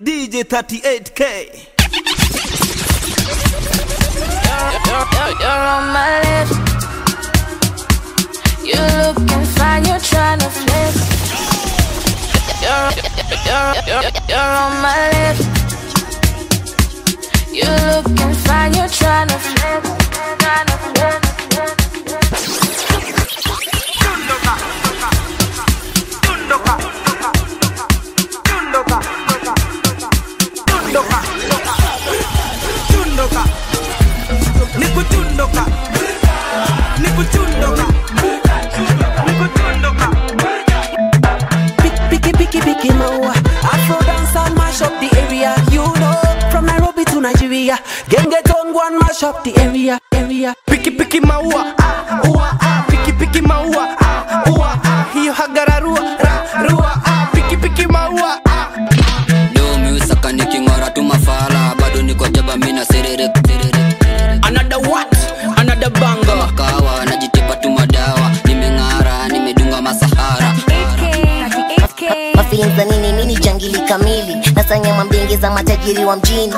DJ 38K. You're, you're, you're on my list. You looking fine, you're trying to flex. You're, you're, you're, you're on my list. You looking fine, you're trying to flex. Trying to flex. Chundoka. Nikuchundoka. Nikuchundoka. Nikuchundoka. Picky, picky, picky, maua. Afro dance and mash up the area. You know, from Nairobi to Nigeria. Genge town go and mash up the area, area. piki piki maua ah, ua, ah, piki piki maua ah, ua, ah, hiyo hagararua ra, rua ah, piki piki maua ah. domi usaka niking'ora tu mafala bado niko jaba mina serere serere another what another banger makawa najitipa tu madawa nimeng'ara nimedunga masahara mafilinza nini mini jangili kamili nasanya mambingi za matajiri wa mjini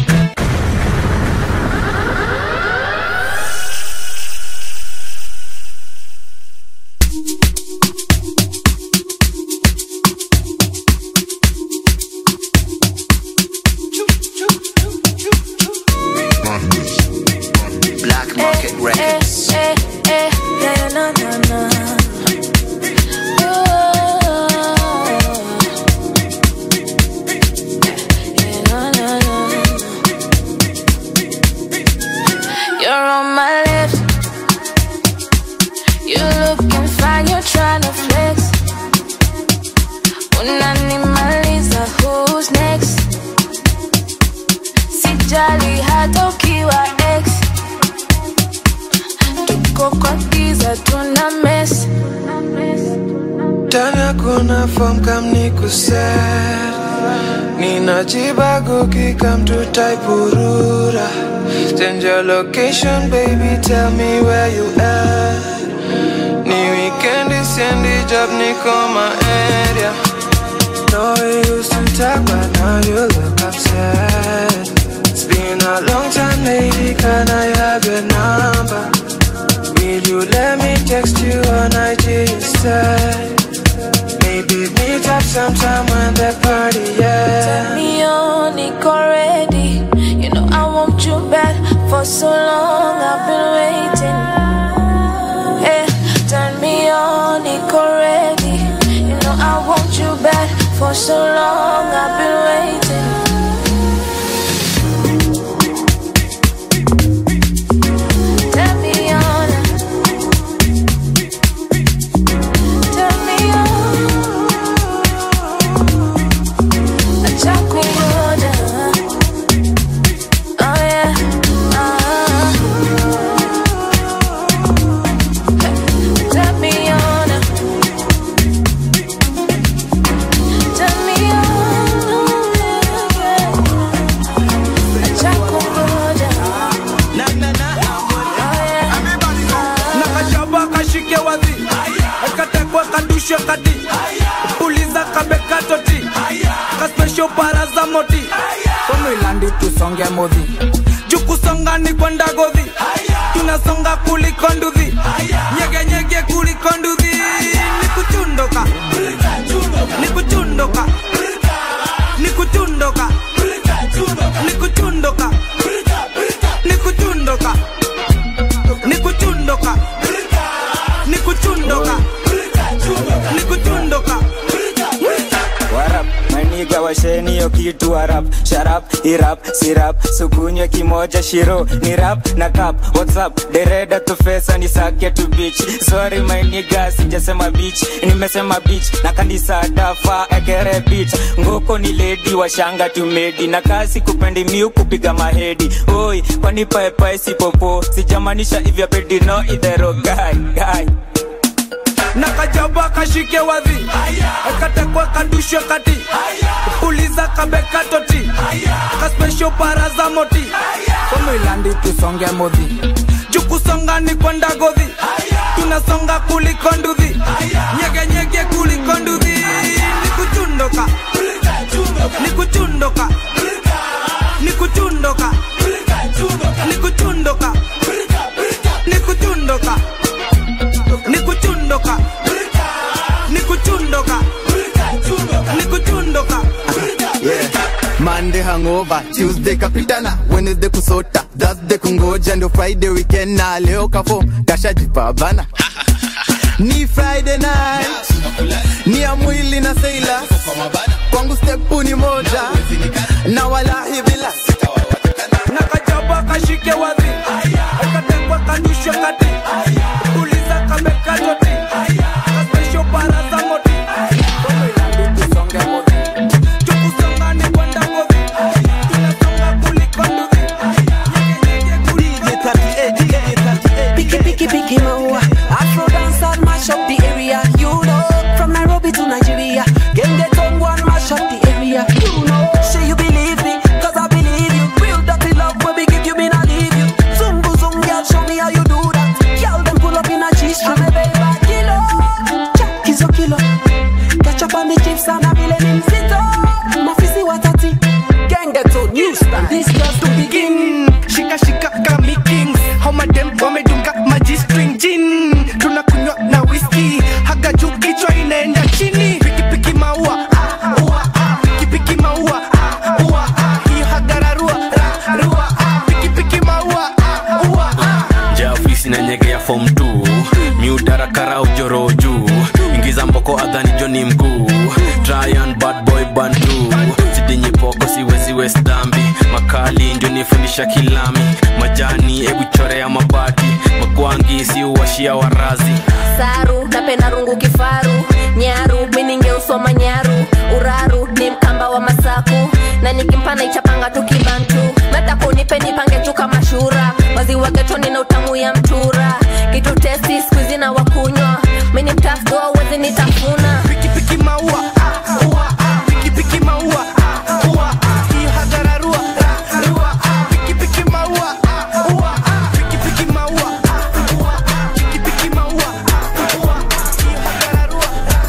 black market records Eh, eh, yeah, no, no, no. Yeah, no, no, no. You're on my list. You looking fine, you're trying to flex. Unanimaliza, who's next? Sijali hata ukiwa ex tuko kwa giza tuna mess tana kuna form kam nikuset ninajibago kikam to taipurura change your location baby tell me where you at ni weekend siendi job niko my area No, we used to talk, but now you look upset. It's been a long time, lady. Can I have your number? Will you let me text you on IG instead? Maybe meet up sometime when the party, yeah. me on niko ready you know i want you back for so long i've been waiting hey turn me on niko ready you know i want you back for so long i've been waiting Turn me on. Turn me on. Acha kungoja. Oh yeah. Ah. Turn me on. Turn me on. Acha kungoja. Na na na. Oh yeah. nakashaba kashike wadhi ekatekwe kadushe kadi puliza kabekatoti kaspesho paraza moti komilandi tusonge modhi jukusonga ni kwenda godhi tunasonga kuliko nduthi nyegenyege kuliko nduthi nikuchundoka nikuchundoka nikuchundoka nikuchundoka nikuchundoka nikuchundoka nikuchundoka nikuchundoka warap maniga washeni hiyo kitu warap sharap irap sirap sukunywe kimoja shiro ni rap na kap whatsapp dereda tufesa ni sake tu beach sorry maniga sijasema beach nimesema beach na kanisa dafa ekere beach ngoko ni ledi washanga tumedi na kasi kupendi miu kupiga mahedi oi kwani paepae sipopo sijamanisha ivya pedi no idhero guy guy nakajaba kashike wadhi ekatekwe kadushwe kati puliza kabekatoti kaspesho paraza moti komilandi tusonge modhi jukusonga ni kwenda godhi tunasonga kuliko nduthi nyegenyege kuliko nduthi nikuchundoka nikuchundoka nikuchundoka nikuchundoka nikuchundoka nikuchundoka nikuchundoka nikuchundoka Monday hangover, Tuesday kapitana, Wednesday kusota, Thursday kungoja, ndio Friday weekend na leo kafo kashajipabana ni Friday night, ni ya mwili na seila, kwangu stepu ni moja na walahi bila nakajaba kashike wadhi katekwa kadushwe kati uliza kamekatoti kaspesho baraza moti tukusonga ni kwenda ngovi tunasonga kuliko nduthi Picky, picky, picky, maua. Afro dance and mash up the area. You know, from Nairobi to Nigeria. Gang get on one mash up the area. You know, say you believe me, cause I believe you. Real dirty love when we give you, me not leave you. Zungu zung, girl, show me how you do that. Girl, them pull up in a G-string, me baby, kilo. Jack is a kilo. Catch up on the chips and a million in zito. Mafisi watati. Gang get on new style. This just to begin. shika shika kami kings homadem wamedunga maji string gin tunakunywa na whisky haga juu kichwa inaenda chini pikipiki maua ah, ua, ah, pikipiki maua ah, ua, ah, hiyo hagararua ra, rua, ah, pikipiki maua ah, ua, ah. nje ya ofisi na nyege ya fom t miudarakara ujoro juu ingiza mboko adhani joni mguu tryan bad boy bandu sidinyi poko siweziwe stambi makali ndio nifundisha kilami majani ebu chore ya mabati makwangi siuwashia warazi saru napenda rungu kifaru nyaru miningeusoma nyaru uraru ni mkamba wa masaku na nikimpana ichapanga tu kibantu meta kunipe nipange tu kama shura maziwa getoni na utamu ya mtura kitu testi skuizi na wakunywa mini mtafdoa uwezi nitafuna pikipiki maua ah, ua, ah, pikipiki maua ah, ua, ah, hiyo hagararua ra, rua, ah, pikipiki maua ah, ua, ah, pikipiki maua ah, ua, ah, pikipiki maua ah, ua, ah, hiyo hagararua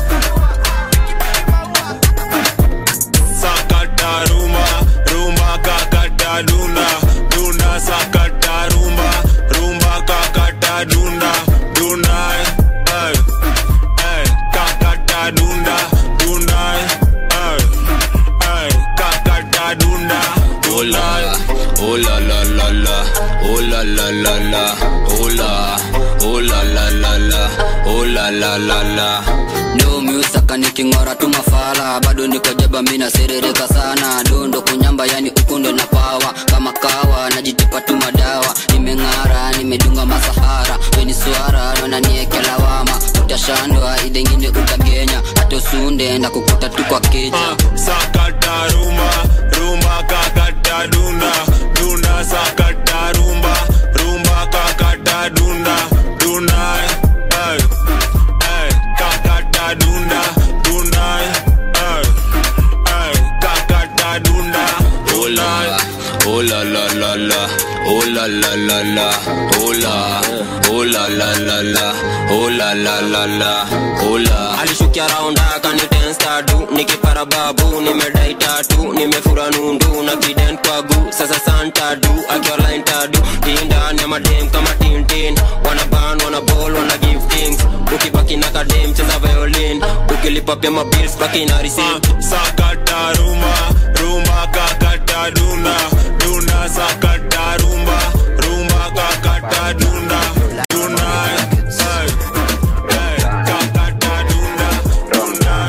sakata rumba rumba kakata dunda dunda sakata rumba rumba kakata dunda dunda eh, eh, kakata dunda dunda eh, eh, kakata dunda Hola, hola la la la, hola la la la, hola, hola la la la, hola la la la. Ndo miusaka niking'ora tu mafala, bado niko jaba mina serereka sana, dondo kunyamba yani ukunde na pawa kama kawa, najitipa tu madawa, nimeng'ara nimedunga masahara, weni swara naona nieke lawama, utashandwa idengine utagenya, hata usunde na kukuta tu kwa keja. sakata rumba rumba kakata dunda dunda sakata rumba rumba kakata dunda dunda eh, eh, kakata dunda dunda eh, eh, kakata dunda Hola, hola la la la, hola la la la, hola, hola la la la, hola la la la, hola. alishukia raunda kanitenstadu nikipara babu nimedai tatu nimefura nundu na kiden kwagu sasa santadu akiwalaintadu indani ya madem kama tintin wanaban wanabol wana give things ukibaki na kadem cheza violin ukilipa pia mabils baki na receipt sakata rumba rumba kakata dunda dunda sakata rumba rumba kakata dunda dunda eh, eh, kakata dunda dunda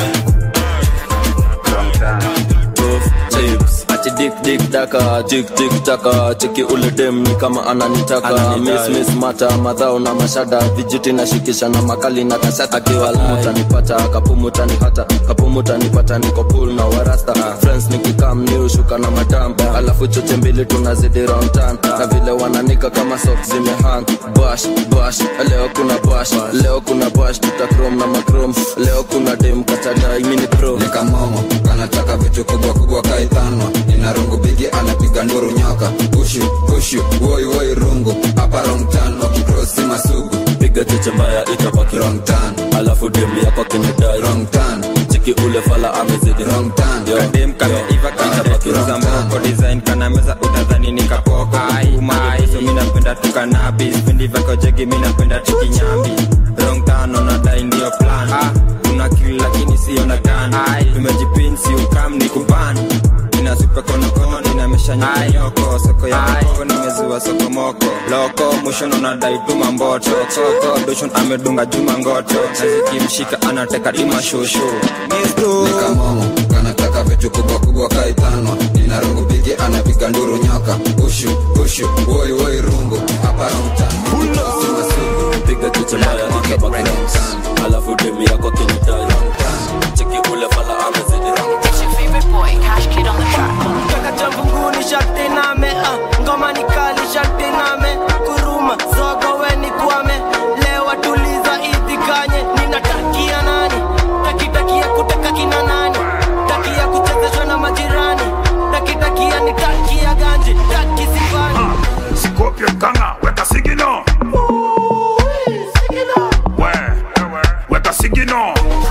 chips ati dik dik daka tik tik taka cheki ule dem ni kama ananitaka miss miss mata madhao na mashada vijiti na shikisha na makali na kashata akiwa mutanipata kapumutanipata kapumutanipata niko pool na warasta friends nikikam ni ushuka na matamba alafu choche mbili tunazidi round tan na vile wananika kama sok zimehang bash bash leo kuna bash leo kuna bash tutakrom na makrom leo kuna dem kachadai mini pro nikamomo anataka vitu kubwa kubwa kaithanwa nina rungu bigi anapiga nduru nyoka pushu pushu woi woi rungu hapa rong tan wakikrosi masugu piga cheche mbaya itabaki rong tan alafu dem yako kinidai rong tan cheki cheki ule fala amezidi kadem kameiva kitabakiza mboko design kana meza utadhani nikapoko umaiso minapenda tukanabi vipindi vyako jegi minapenda tukinyambi rong tano nadai ndio plan una kili lakini sio na gani tumejipinsi ukam ni kuban nina supe konokono ninamesha nyoko soko ya moko nimezua soko moko loko mwisho nadai tuma mboto koko doshon amedunga juma ngoto nazikimshika anateka dima shushu nikamomo kanataka vitu kubwa kubwa kaitanwa nina rungu bigi anapiga nduru nyoka ushu ushu woi woi rungu hapa piga kitu mbaya nikabaki alafu demi yako kinitaya cheki ule fala amezidi kaka cha mbinguni sharti name ah, ngoma ni kali sharti name kuruma zogo weni kwame lewa tuliza idhikanye ninatakia nani takitakia kuteka kina nani takia kuchezeshwa na majirani takitakia ni takia ganji taki sifani Scorpio kanga weka sigino we weka sigino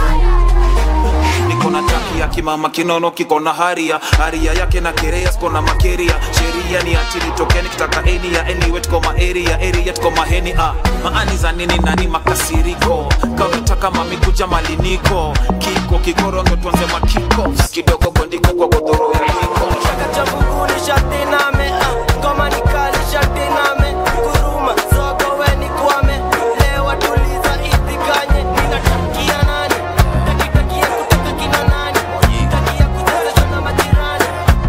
niko na taki ya kimama kinono kiko na haria haria yake na kerea siko na makeria sheria ni achili tokeni kitaka eni ya anyway tuko ma area area tuko maheni ah maani za nini nani makasiriko kaunataka mami kuja maliniko kiko kikorondo tuanze makiko kidogo gondiko kwa godoro ya kiko kaka cha mbinguni sharti name ah, ngoma ni kali sharti name kuruma zogo weni kwame lewa tuliza idhikanye ninatakia nani takitakia kuteka kina nani takia kuchezeshwa na majirani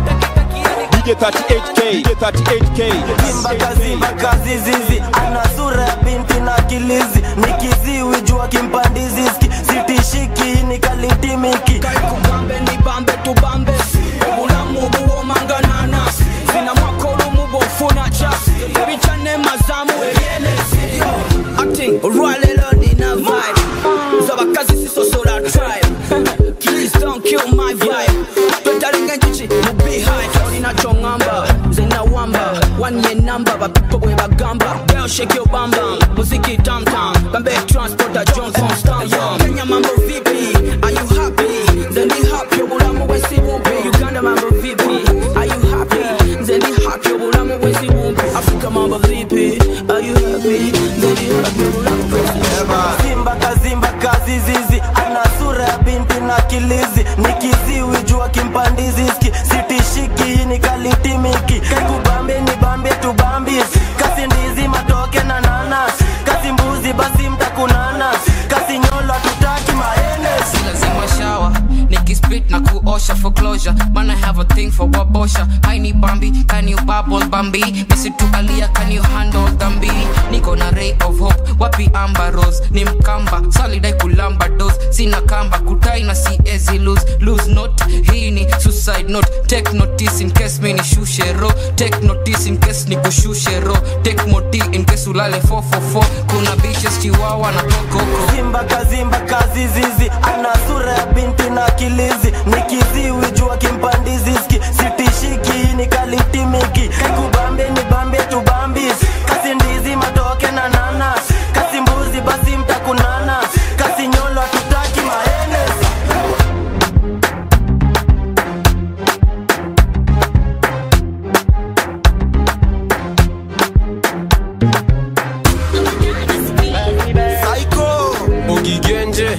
DJ 38K, DJ 38K. Zimba kazimba kazi zizi ana sura ya binti na kilizi nikiziwi jua kimpandizi ski sitishiki nikalitimiki kubambe ni bambe tubambe obulamu buwomanganana zina mwakolo mubofuna cha ebichane mazamu ebyelezi acting olwalero nina vibe z'abakazi sisosola tribe please don't kill my vibe twetalinga enjuki mu beehive olina kyoŋŋamba nze nawamba one year number bapipo bwe bagamba girl shake your bam bam muziki tam tam kambe transporter johnson stamp kenya mambo vipi are you happy nze ndi happy obulamu bwensi bumpi uganda mambo vipi are you happy nze ndi happy obulamu bwensi bumpi afrika mambo vipi are you happy nze ndi happy obulamu bwensi bumpi zimba kazimba kazi zizi ana sura ya binti na kilizi nikiziwi jua kimpandizi ski sitishiki nikalitimiki kaikubambe ni bambe tubambis kasi ndizi matoke na nanas kasi mbuzi basi mtakunana kasi nyolo tutaki maenes lazima shawa nikispit na kuosha for closure man i have a thing for wabosha haini bambi can you bubble bambi misitu alia can you handle dhambi niko na ray of hope wapi amba rose ni mkamba salidai kulamba dos sina kamba kutai na siezi lose lose note hii ni suicide note take notice in case mi nishushe ro take notice in case nikushushe ro take moti in case ulale 444 kuna bitches chiwawa na kokoko zimba kazimba kazi zizi ana sura ya binti na kilizi nikiziwi jua kimpandizi ski sitishiki nikalitimiki kaikubambe ni bambe tubambis kasi ndizi matoke na nanas kasi mbuzi basi mtakunana kasi nyolo hatutaki maenes Psycho Ogigenje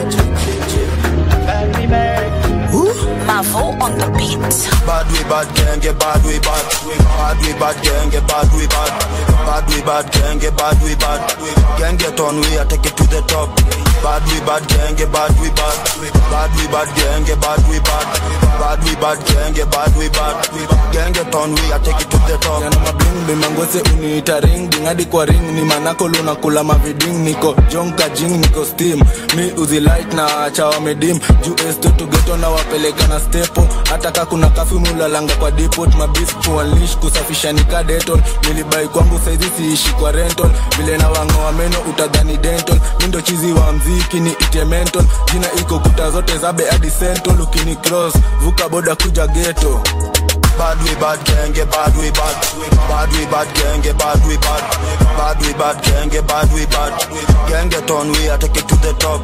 Mavo on the beat. Bad we bad gang get bad we bad Bad we bad gang get bad we bad Bad we bad gang get bad we bad Gang get on we I take it to the top Bad we bad gang get bad we bad Bad we bad gang get bad we bad Bad we bad gang get bad we bad Gang get on we I take it to the top Yana mabling bimangose uniita ring ding hadi kwa ring ni manako luna kula maviding niko jonka jing niko steam mi uzi light na acha wamedim juu esto tugeto na wapeleka na stepo hata ka kuna kafi mulalanga kwa depot mabis kuanlish kusafisha nika deton nilibai kwangu saizi siishi kwa rental vile na wangoa meno utadhani dental mindo chizi wa mziki ni ite mental jina iko kuta zote zabe hadi central ukini cross vuka boda kuja geto Bad we bad gang get bad we bad Bad we bad gang get bad we bad Bad we bad gang get bad we bad Gang get on we I take it to the top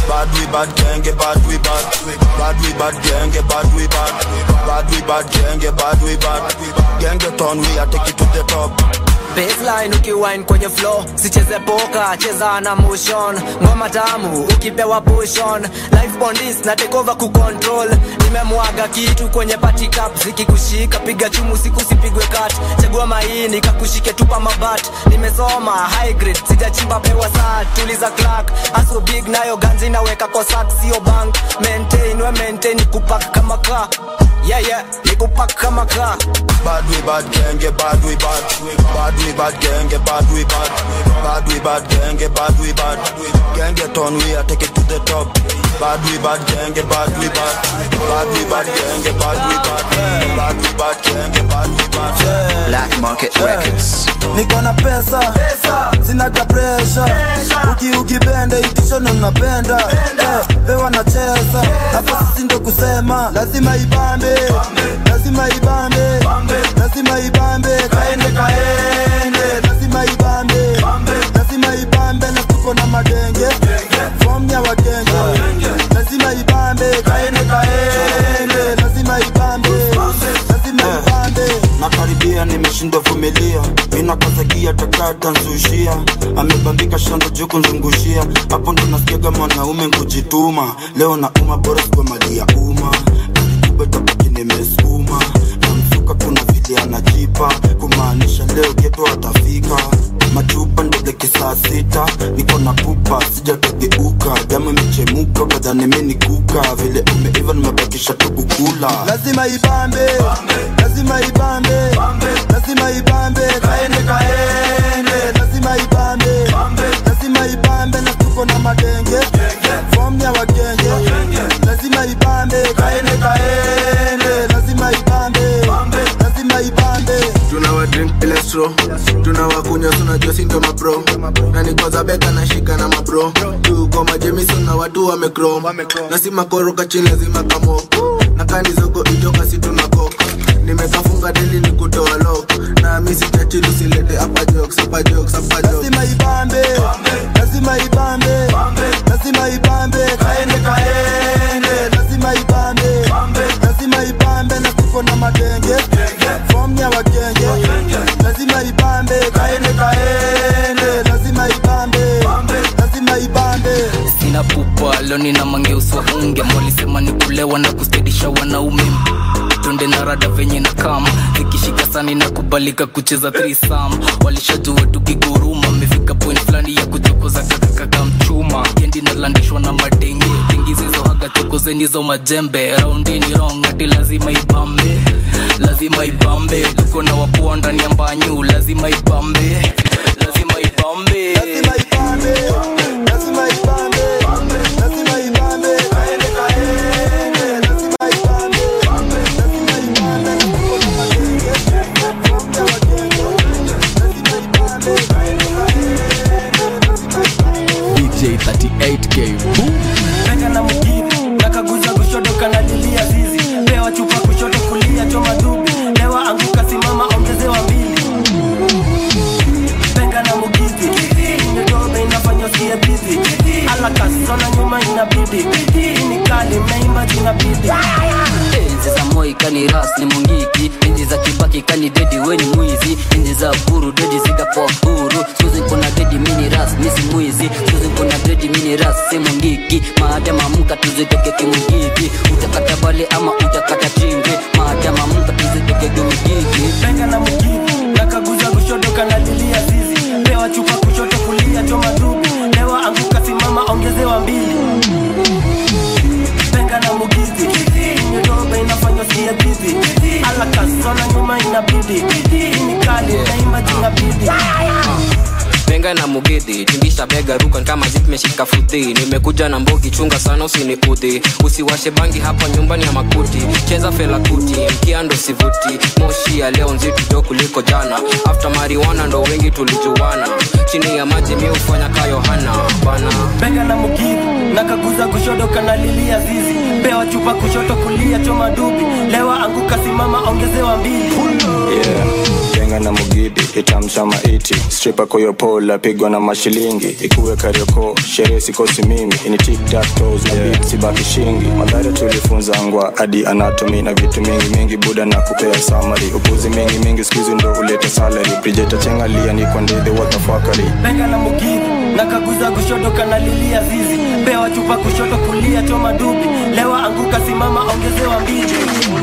Bad we bad genge bad we bad Bad we bad genge bad we bad Bad we bad genge bad we bad Genge ton we are take it to the top baseline ukiwine kwenye flow sicheze poka cheza na motion ngoma tamu ukipewa pushon life bondis na take over kucontrol nimemwaga kitu kwenye party cup zikikushika piga chumu siku sipigwe kat chagua maini kakushike tupa mabat nimesoma high grade sijachimba pewa saa tuliza clark aso big nayo ganzi naweka kwa sack sio bank maintain we maintain kupak kama ka yeah yeah nikupak kama ka Bad we bad genge bad we bad Bad we bad genge bad we bad Bad we bad genge bad we bad Genge ton we are take it to the top Bad we bad genge bad we bad Bad we bad genge bad we bad Bad we bad genge bad we bad Black Market Records. niko na pesa sinaga presha uki ukipenda ikishono napenda Eh, pewa nacheza hapa sisi ndo kusema lazima ibambe lazima ibambe lazima ibambe kaende kaende lazima ibambe lazima ibambe na tuko na madenge fom ya wagenge lazima ibambe kaende kaende lazima ibambe lazima ibambe nakaribia nimeshindwa vumilia minakazagia takata nsushia amebambika shando juu kunzungushia hapo ndo nasikiaga mwanaume kujituma leo na uma bora kwa mali ya umma kubetapaki nimesukuma namsuka kuna vile anajipa kumaanisha leo geto atafika machupa ndodeke saa sita niko na pupa sijatogeuka damu imechemuka kadhani mini kuka vile umeiva nimebakisha tu kukula lazima ibambe lazima ibambe lazima ibambe kaende kaende lazima ibambe lazima ibambe na tuko na madenge fom ya wagenge lazima ibambe kaende kaende lazima ibambe lazima ibambe tunawa drink ile straw tunawakunywa tunajua si ndo mabro na nikoza beka na shika na mabro tuko majemiso na watu wamekrom na si makoroka chini lazima kamo na kani zoko ijoka si tunakok nimekafunga deli ni kutoa lok na misi chachili usilete hapa jokes hapa jokes hapa jokes lazima ibambe lazima ibambe lazima ibambe kaende kaende lazima ibambe lazima ibambe na tuko na madenge fom ya wagenge lazima ibambe kaende kaende lazima ibambe lazima ibambe sina pupa leo nina mangeuswa unge mwalisema ni kulewa na kustedisha wanaume tunde na rada venye na kama zikishika sani na kubalika kucheza thrisam walishajua tukiguruma amefika point fulani ya kuchokoza kakakaka mchuma kendi nalandishwa na madenge tengi zizohaga chokozenizo majembe raundini rong ati lazima ibambe lazima ibambe tuko na wapoa ndani ya mbanyu lazima ibambe lazima ibambe lazima ibambe lazima ibambe lazima ibambe kaende kaende lazima ibambe lazima ibambe na tuko na madenge fom ya wagenge lazima ibambe kaende DJ 38K. Boom. peka na mugiri nakaguza kushoto kanalilia zizi pewa chupa kushoto kulia choma dubi lewa anguka simama ongezewa mbili penga na mugidi nyodobe inafanya usiye bizi alakasona nyuma inabidi hii ni kali meimba jina bidi enzi za moi kani ras ni mungiki enzi za kibaki kani dedi weni mwizi enzi za uhuru dedi zikapoa huru skuzi kuna dedi mini ras misi mwizi skuzi kuna dedi mini ras si mungiki maadama mka tuzitoke kimugiki utakata bale ama utakata chimbi maadama mka tuzitoke kimugiki penga na mugidi nakaguza kushoto kanalilia zizi pewa chupa kushoto kulia choma dubi lewa anguka simama ongezewa mbili penga na mugidi nyodobe inafanya usiye bizi alakasona nyuma inabidi hii ni kali naimba jina bidi benga na mugidhi tingisha bega ruka kama zimeshika futhi nimekuja na mbogi chunga sana usiniudhi usiwashe bangi hapa nyumbani ya makuti cheza fela kuti mkia ndo sivuti moshi ya leo nzito jo kuliko jana after mariwana ndo wengi tulijuana chini ya maji mi hufanya ka yohana bana benga na mugidi nakaguza kushoto kanalilia zizi pewa chupa kushoto kulia choma dubi lewa anguka simama ongezewa mbili yeah. benga na mugidi itamsha maiti stripa koyopola pigwa na mashilingi ikuwe karioko sherehe sikosi mimi ini tiktaktos na beat sibaki shingi madhara tulifunza ngwa hadi anatomy na vitu mingi mingi buda na kupea samari upuzi mingi mingi skuizi ndo ulete salary brijeta chengalia niko ndidhi watafakari bega na mugidhi na kaguza kushoto kanalilia zizi pewa chupa kushoto kulia choma dubi lewa anguka simama ongezewa mbili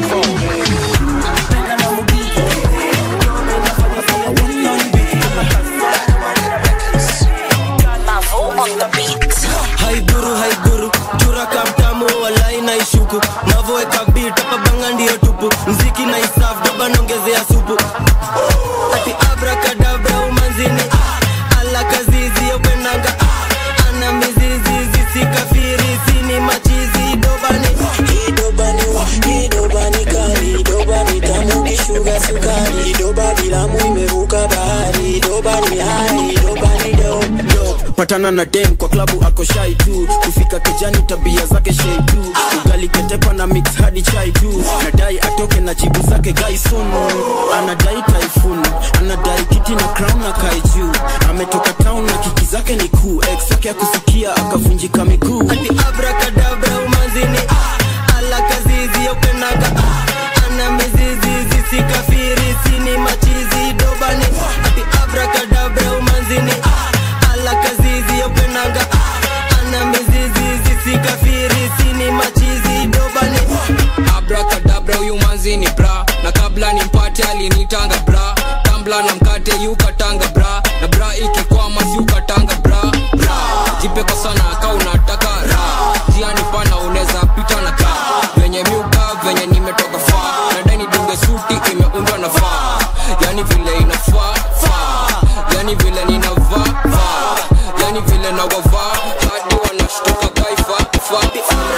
haiguru haiguru jura kamtamu walai na ishuku navoeka bit hapa banga ndio tupu mziki na isaf doba naongezea supu ati abrakadabra umanzini ala kazizi yopenanga ana mizizi zisikafiri sini machizi dobani idobani wa idobani kali idobani tamu kishuga sukari idobani lamu imevuka bahari idobani hai idobani do do patana na dem kwa klabu ako shai tu kufika kijani tabia zake shei tu ugali ketepa na mix hadi chai tu nadai atoke na jibu zake gaisunu anadai taifun anadai kiti na crown na kai juu ametoka town na kiki zake ni kuu ex yake akusikia akavunjika miguu ati abrakadabra umanzini ala kazizi yopenanga ana mizizi zisikafiri sini machizi dobani ati abrakadabra umanzini ala kazizi yopenanga ana mizizi zisikafiri sini machizi dobani abrakadabra huyu manzi ni bra na kabla nimpate alinitanga bra tambla na mkate yukatanga bra na bra ikikwama siukatanga bra bra jipe kwa sana ka unataka ra jiani pana unaweza pita na ka venye miuka venye nimetoka faa nadani dunge suti imeundwa na faa yani vile inafaa faa yani vile ninavaa vaa yani vile nawavaa hadi wanashtuka kaifa faa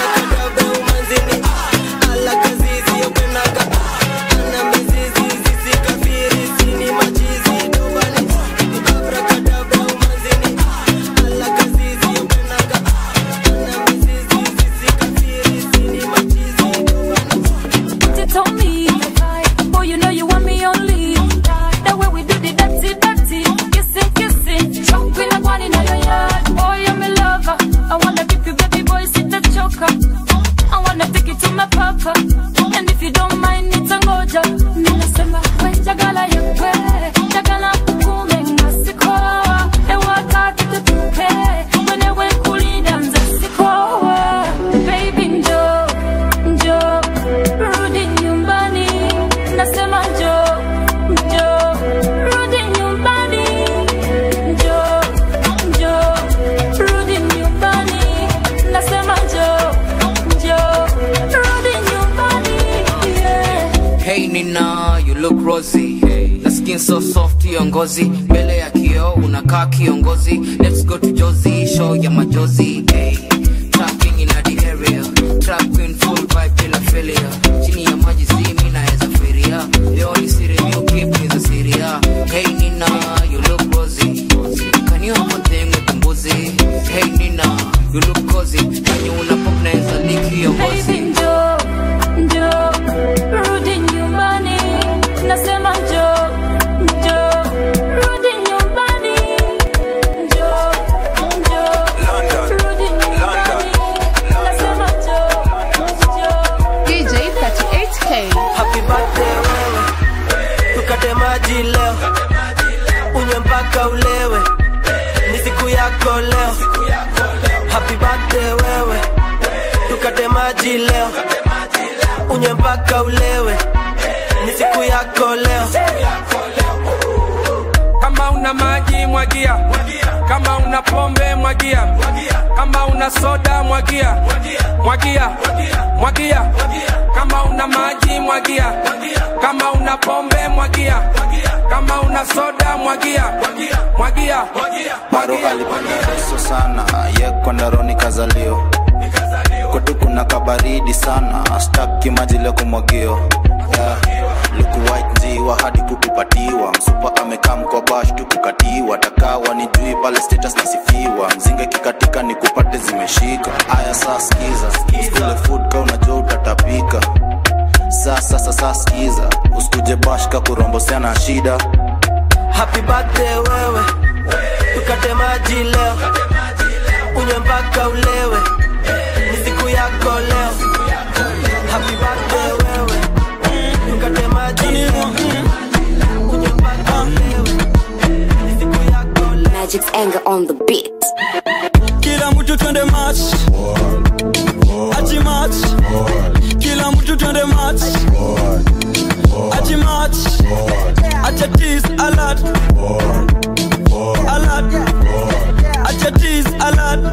ala kazizi yopenanga ana mizizi zisikafiri sini machizi dobani abrakadabra umanzini ala kazizi yopenanga ana mizizi zisikafiri sini machizi You told me, boy, you know you want me only. The way we do the dirty, dirty, kissing, kissing, chopping like one in your yard. Boy, I'm a lover. I wanna keep you, baby boy, sit the choker. I wanna take it to my papa. And if you don't mind, it's a moja. Ninasema, we jagala yakwe, jagala kukume ngasikoa. Ewa kaki tutupe, mwenewe kulinda nzasikoa. Baby, njoo, njoo, rudi nyumbani. Nasema njoo, njoo, rudi nyumbani. Njoo, njoo, rudi nyumbani. Nasema njoo, njoo, rudi nyumbani. Yeah. Hey Nina, you look rosy. Hey. Na skin so soft hiyo ngozi. Mbele ya kioo unakaa kiongozi. Let's go to Josie, show ya majozi. Hey. Trapping in the area. Trap queen full vibe bila failure. Chini ya maji si mimi naweza feria. Leo ni siri you keep me the Syria. Hey Nina, you look rosy. Can you have a thing with the mbuzi? Hey Nina, you look cozy. When you una pop naweza lick hiyo ngozi. Baby, njoo, njoo, rudi nyumbani. Nasema njoo, njoo, rudi nyumbani. Njoo, njoo, rudi nyumbani. Nasema njoo, njoo. DJ 38K. happy birthday wewe tukate maji leo unywe mpaka ulewe ni siku yako leo happy birthday wewe tukate maji leo unywe mpaka ulewe ni siku yako leo kama una maji mwagia kama una pombe mwagia kama una soda mwagia mwagia mwagia kama una maji mwagia kama una pombe mwagia kama una soda mwagia mwagia Maro alipanda reso sana yeko ndaroni kazalio kwetu kuna kabaridi sana staki maji leo kumwagio yeah. luku white njiwa hadi kukupatiwa msupa amekaa mkobash tukukatiwa takawa ni jui pale status nasifiwa mzinga kikatika ni kupate zimeshika aya saa skiza skule food ka unajua utatapika sasa sasa skiza usikuje nikuje bashka kurombosana shida happy birthday wewe tukate maji leo unywe mpaka ulewe ni siku yako leo happy birthday wewe tukate maji leo unywe mpaka ulewe ni siku yako leo Magic's anger on the beat. kila mtu twende match achi match kila mtu twende match achi match acha tease alert alert acha tease alert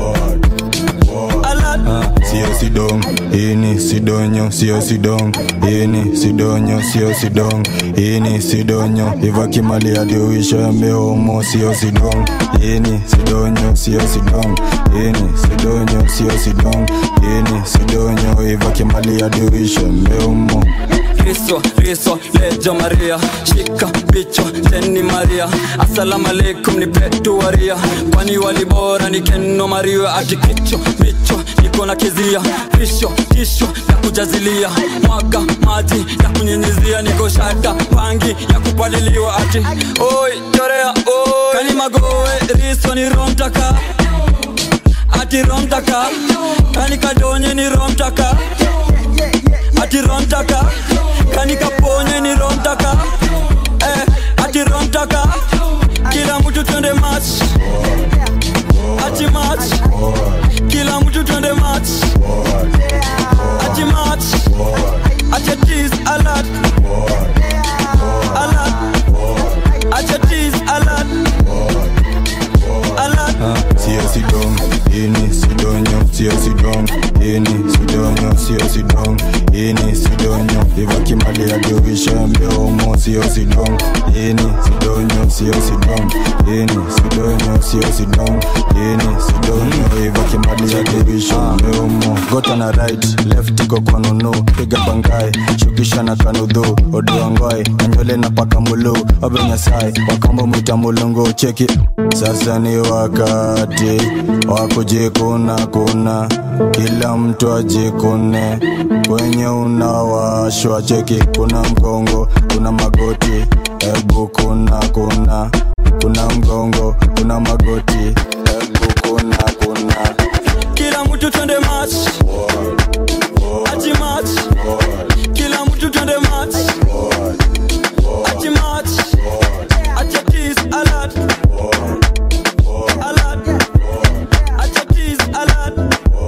alert sio sidong ini sidonyo sio sidong ini sidonyo sio sidong ini sidonyo ivakimali adiuisho yameomo sio sidong ini sidonyo sio sidong ini sidonyo sio sidong ini sidonyo ivakimali adiuisho yameomo Kristo, Kristo, lejo Maria, shika bicho teni Maria, asalamu alaikum ni petu waria, kwani walibora ni keno Maria, ati kicho bicho niko na kizia, risho tisho ya kujazilia, mwaga maji ya kunyinyizia, niko shada pangi ya kupaliliwa, ati oi chorea oi, kani magowe riso ni romtaka ati romtaka, kani kadonye ni romtaka ati romtaka kani kaponye ni romtaka eh, ati romtaka kila mtu twende match ati match kila mtu twende match ati match ati tease alert alert ati tease alert alert sio sidong ini sidonyo sio sidong ini sidonyo sio sidong ini sidonyo ivakimali adiuisho yameomo sio sidong ini sidonyo sio sidong ini sidonyo sio sidong ini sidonyo ivakimali adiuisho yameomo gota na right left iko kwa nunu piga bangai shukisha na kanudhu odoangoi nanywele na paka mulu obe nyasai wakambo mwita mulungu cheki sasa ni wakati wa kujikuna kuna kila mtu ajikune kwenye unawashwa cheki kuna mgongo kuna magoti ebu kuna kuna kuna mgongo kuna magoti ebu kuna kuna kila mtu twende match ati match kila mtu twende match ati match acha tease alert alert acha tease alert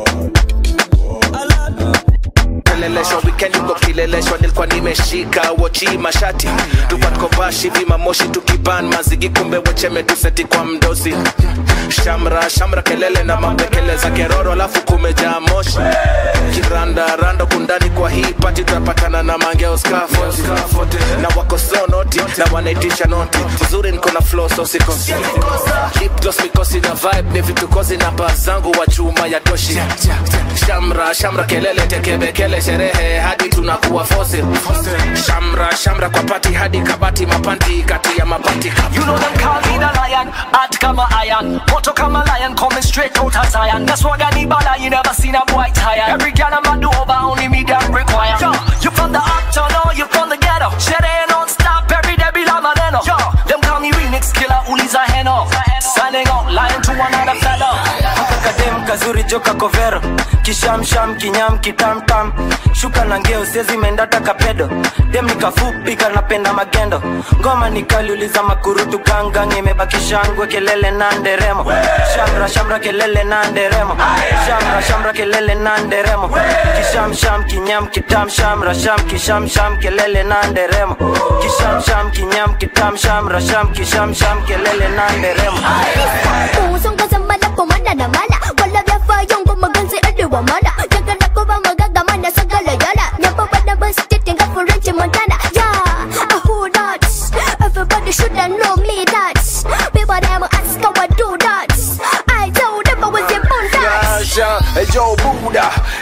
keleleshwa weekend uko kileleshwa nilikuwa nimeshika wochi mashati tupatkovashi vimamoshi tukiban mazigi kumbe wecheme tuseti kwa mdosi shamra shamra kelele na mapekele za keroro alafu kumejaa moshi kiranda rando kundani kwa hii pati tunapatana na mangeo scaffold na wako so noti na wanaitisha noti uzuri niko na flow so sikosi lip gloss mikosi na vibe ni vitu kozi na baa zangu wa chuma ya toshi shamra shamra kelele tekebekele sherehe hadi tunakuwa fosil shamra shamra kwa pati hadi kabati mapanti kati ya mabati You know them call me the lion, hot kama iron Moto kama lion, coming straight out of Zion That's why I need bala, you never seen a boy tired Every girl I'm a do over, only me them require Yo, you from the uptown or you from the ghetto Sherehe non-stop, every day be la maneno Yo, them call me remix killer, uliza heno Signing out, lying to another fellow kadem kazuri joka kovero kishamsham kinyam kitamtam shuka na ngeo siezi mendata kapedo dem nikafupi kanapenda magendo ngoma nikaliuliza makurutu gangang imebakishangwe kelele na nderemo shamra shamra kelele na nderemo shamra shamra kelele na nderemo kishamsham kinyam kitam shamra sham kishamsham kelele na nderemo kishamsham kinyam kitam shamra sham kishamsham kelele na nderemo Usong kasambala pumana na mala Wala vya fayong gumagansi aduwa mana Nagala ko ba magagamana sa galayala Nyapa ba na ba stiting up for Reggie Montana Yeah, uh, who that? Everybody shoulda know me that People them ask how I do that I told them I was your Yeah, bondas sure. Hey, Joe Buddha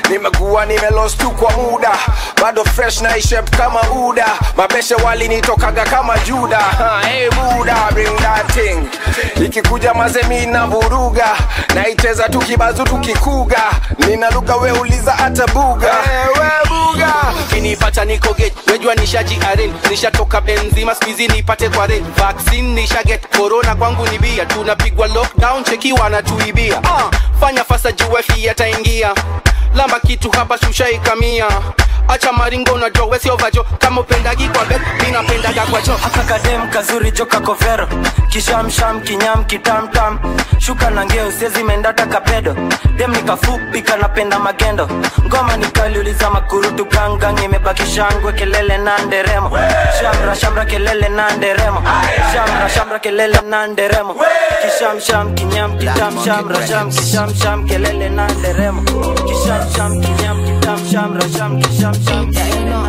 nimekuwa nimelost tu kwa muda bado fresh na ishep kama uda mabeshe walinitokaga kama juda Ha, hey, buda bring that thing ikikuja mazemi na vuruga naicheza tukibazu tukikuga nina lugha we uliza hata buga hey, we buga kinipata niko get wejua nishaji aren nishatoka benzima spizi nipate kwa red vaccine nisha get corona kwangu ni bia tunapigwa lockdown cheki wanatuibia uh, fanya fasa juwefi ataingia lamba kitu hapa sushaikamia acha maringo unajua wesiovajo kama upendagi kwa bed minapendaga kwa cho akakadem kazuri joka kovero kishamsham kinyam kitamtam shuka na ngeo sezi mendata kapedo dem nikafupi kanapenda magendo ngoma nikaliuliza makurutu gangang imebaki shangwe kelele na nderemo shamra shamra kelele na nderemo shamra shamra kelele na nderemo kishamsham kinyam kitam shamra sham kishamsham kelele na nderemo kishamsham kinyam kitam shamra sham kishamsham kelele na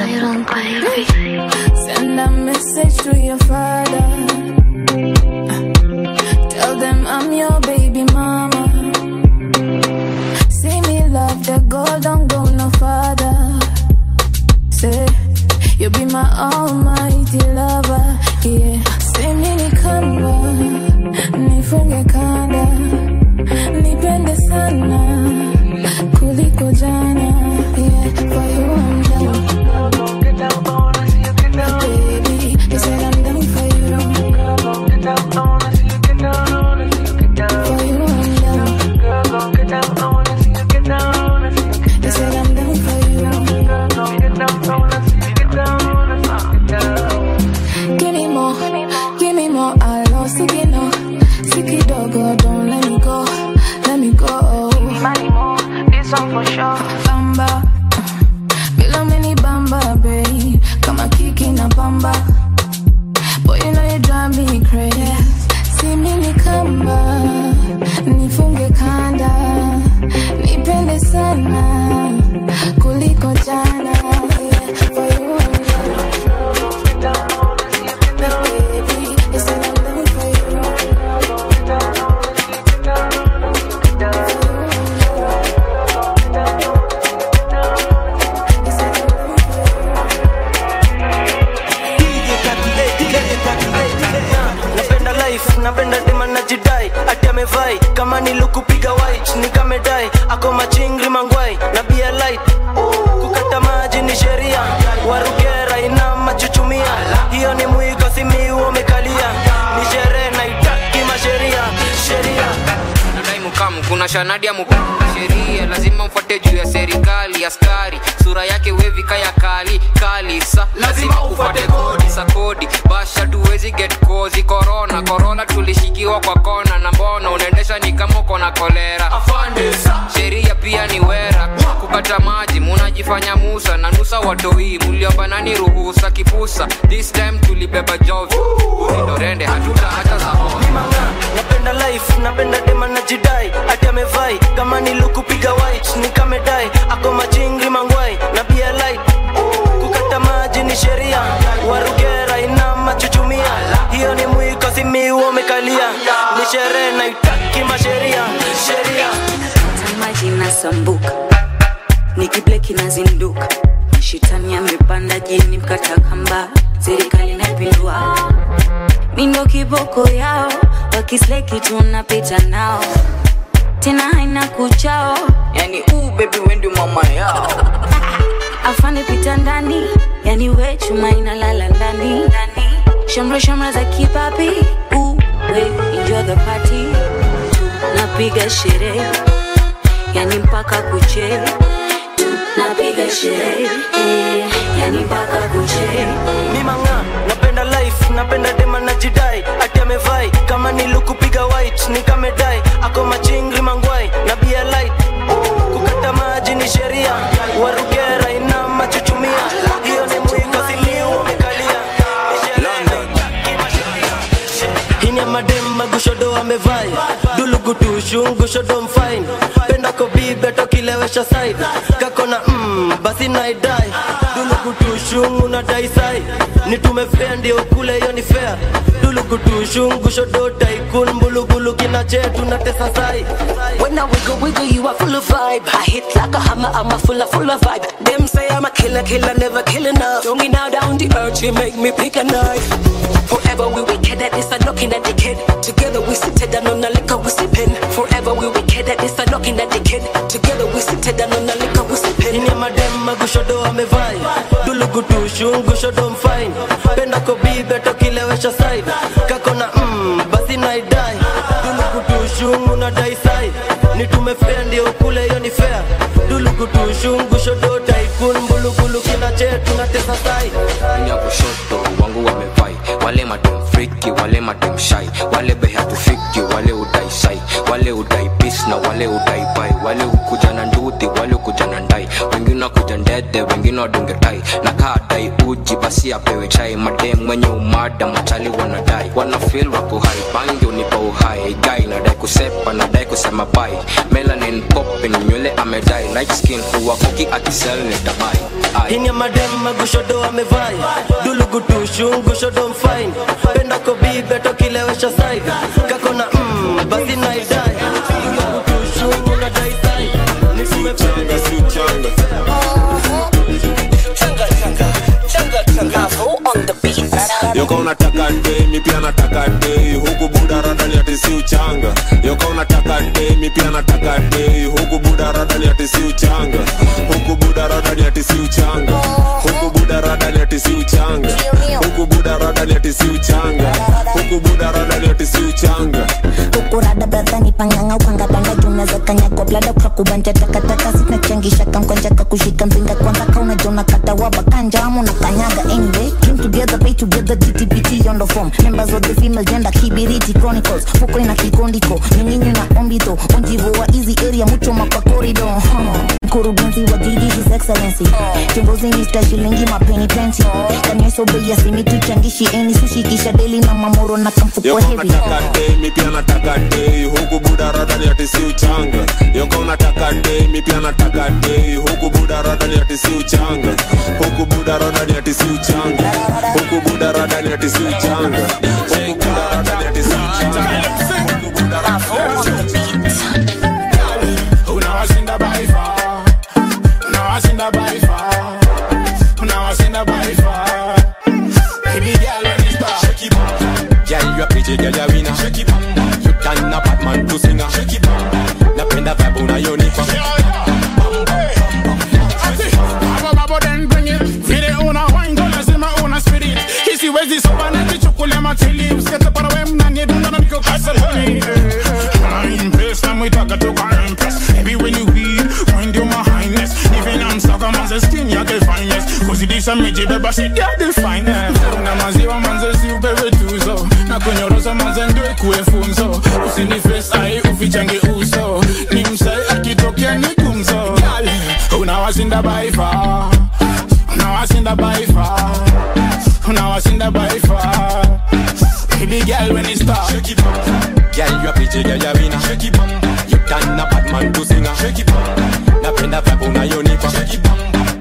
Send a message to your father. Tell them I'm your baby mama. See me love the gold, don't go no farther. Say you be my almighty lover. Yeah, say me ni kamba, nifunge kanda, nipende sana kuliko jana. Yeah, for you I'm down. Baby, you said I'm down for you. For you I'm down. You said I'm down for you. Give me more, give me more. I lost it, no. Sick it, dog, oh, don't let me go, let me go. Give me money more, this one for sure. Bamba, bila mini bamba, babe. Kama kiki na bamba. Boy, you know you drive me crazy. See me ni kamba, nifunge kanda, nipende sana kuliko jana. Yeah, for you I'm down. Baby, you said I'm down for you. napenda life napenda dema najidai ati amevai kama nilukupiga white nikamedai ako machingri mangwai na bia light kukata maji ni sheria warugera ina machuchumia hiyo ni mwiko simiu umekalia ni sherehe naitaki masheria sheria nadai mukam kuna shanadi ya mukam sheria lazima mfuate juu ya serikali askari sura yake wevi kaya kali kali sa lazima ufuate kodi sa kodi basha tuwezi get kozi korona korona tulishikiwa kwa kona na mbona unaendesha ni kama uko na kolera sheria pia ni wera kukata maji munajifanya musa na nusa watoi muliobanani ruhusa kipusa this time tulibeba jovi urindorende hatuta hata za napenda life napenda dema najidai ati amevai kama nilukupiga white nikamedai ako machingri mangwai na bia light kukata maji ni sheria warugera ina machuchumia hiyo ni mwiko simiu umekalia ni sherehe naitaki masheria sheria maji nasambuka nikibleki nazinduka mashitani amepanda jini mkata kamba serikali naipindua mindo kiboko yao wakisleki tunapita nao tena haina kuchao yani uu bebi wendi mama yao afande pita ndani yani we chuma inalala ndani shamra shamra za kipapi uu we enjoy the party tunapiga sherehe yani mpaka kuche tunapiga sherehe eh, yani mpaka kuche mimanga napenda life napenda dema najidai ati amevai kama nilukupiga white nikamedai ako machingri mangwai na bia light kukata maji ni sheria warugera ina machuchumia hiyo ni mwiko simiu umekalia hini ya madem magushodo amevai dulugutushungushodo mfine penda kobibe tokilewesha side kakona mm, basi naidai dulugutushungu na daisai nitume fea ndio kule hiyo ni fea dulu dulukutushungushodo taikun mbulugulu kina chetu na tesa sai When I wiggle, wiggle, you are full of vibe. I hit like a hammer, I'm a full of, full of vibe. Them say I'm a killer, killer, never kill enough. Throw me now down the earth, you make me pick a knife. Forever we wicked at this, I'm knocking at the kid. Together we sit down on the liquor, we sipping. Forever we wicked at this, I'm knocking at the kid. Together we sit down on the liquor, we sipping. ini madem magushodo amevai dulugutushungushodo mfine penda kobibe tokilewesha side kakona mm, basi naidai dulugutushungu na daisai nitume fea ndio ukule hiyo ni fea dulugutushungushodo taikun mbulugulu kina chetu na tesa sai ya kushoto wangu wamevai wale madem friki wale madem shai wale behatufiki wale udai sai wale udai pis na wale udai bai wale ukuja na nduthi wale ukuja na ndai wengine wakuja ndede wengine wadunge tai na kaa dai uji basi apewe chai madem mwenye umada machali wanadai wana feel wako hai bangi unipa uhai gai nadai kusepa nadai kusema bai melanin popping nywele amedai light skin huwa kuki akisel nitabai Ai. ini madem magushodo amevai dulugutushungushodo mfine penda kobibe tokilewesha side kakona mm, basi naidai dulugutushungu na daisai nitume fea ndio yoka unataka demi pia nataka dei huku buda radani ati si uchanga yoka unataka demi pia nataka dei huku buda radani ati si uchanga huku buda radani ati si uchanga huku buda radani ati si uchanga huku buda radani ati si uchanga huku buda radani ati si uchanga ukurada bradhani panganga ukangabanga junaweza kanyagwa blada ukakubanja takataka sinachangisha kamkwanja kakushika mpinga kwanza kaunajona katawaba kanjamu na kanyaga anyway came together pay together ttpt on the form members of the female gender kibiriti chronicles fuko ina kikondiko nyinginyo na ombito onjivo wa easy area muchoma kwa corridor huh. mkurugenzi wa GD his excellency kiongozi Mr. shilingi mapeni plenty kanyesobei asimituchangishi eni sushi kisha deli na mamoro na kamfuko yoka heavy unataka demi pia nataka dei huku buda radani ati si uchanga yoka unataka demi pia nataka dei huku buda radani ati si uchanga huku buda radani ati si uchanga huku buda radani ati si uchanga huku buda radani ati si uchanga huku buda radani ati si unawashinda by far unawashinda by far unawashinda by far baby girl when you start shake it Girl, you a pretty girl, you winner. Shake it You can a Batman to singer. Shake it Napenda vibe unayonipa. Babo babo then bring it Vile una wine go lazima una spirit Hisi wezi soba na kichukule matili Usikete para we mnanye dunda na niko kasalani I'm impressed na mwitaka toka impress Baby when you weed, wind you my highness Even I'm sucker manze skin yake finest Kuzidisha miji beba shit ya the finest Na maziwa manze si upewe tuzo Na kunyorosa manze ndio ikuwe funzo Usini face ai ufichange uso Ni msai akitokea ni gumzo Girl, unawashinda by far unawashinda by far unawashinda by far baby girl when it start shake it Girl, you a pretty girl, you winner. Shake it You can a Batman to singer. Shake it Napenda vibe unayonipa. Shake it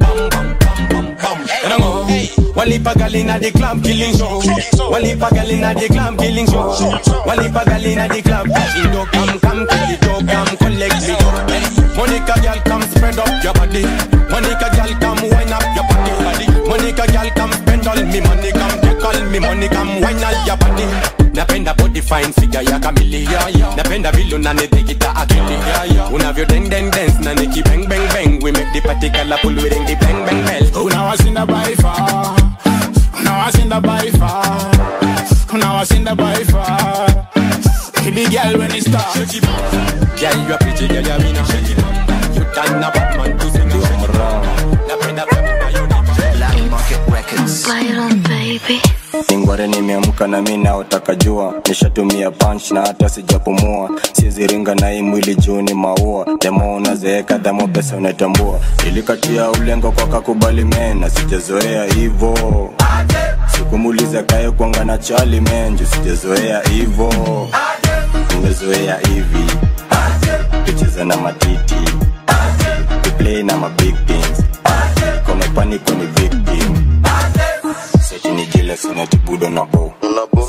Enango Walipa gal inna the club killing show. Walipa gal inna the club killing show. Walipa gal inna the club. She do come come kill it do come collect me. Monica gal come spread up your body. Monica gal come wind up your body. body. Monica gal come spend all me money come take all me money come wind all your body. Napenda body fine figure ya kamili Napenda vile unanitikita akili Unavyo deng deng dance na niki bang bang bang We make the party colorful we ring the bang bang bell unawashinda by far unawashinda by far unawashinda by far baby girl when it start shake it Girl, you a pretty girl, you winner. You done a Batman to sing Napenda vibe unayonipa. Black Market Records. ingware nimeamka na mi naotaka jua nishatumia punch na hata sijapumua siziringa na hii mwili juu ni maua demo unazeeka dhamo pesa unatambua ilikatia ulengo kwa kakubali mena sijazoea hivo sikumuliza kae kwanga na chali menju sijazoea hivo nimezoea hivi kucheza na matiti kuplay na mabig things komepaniko ni victim seti ni jile sinatibudo na bo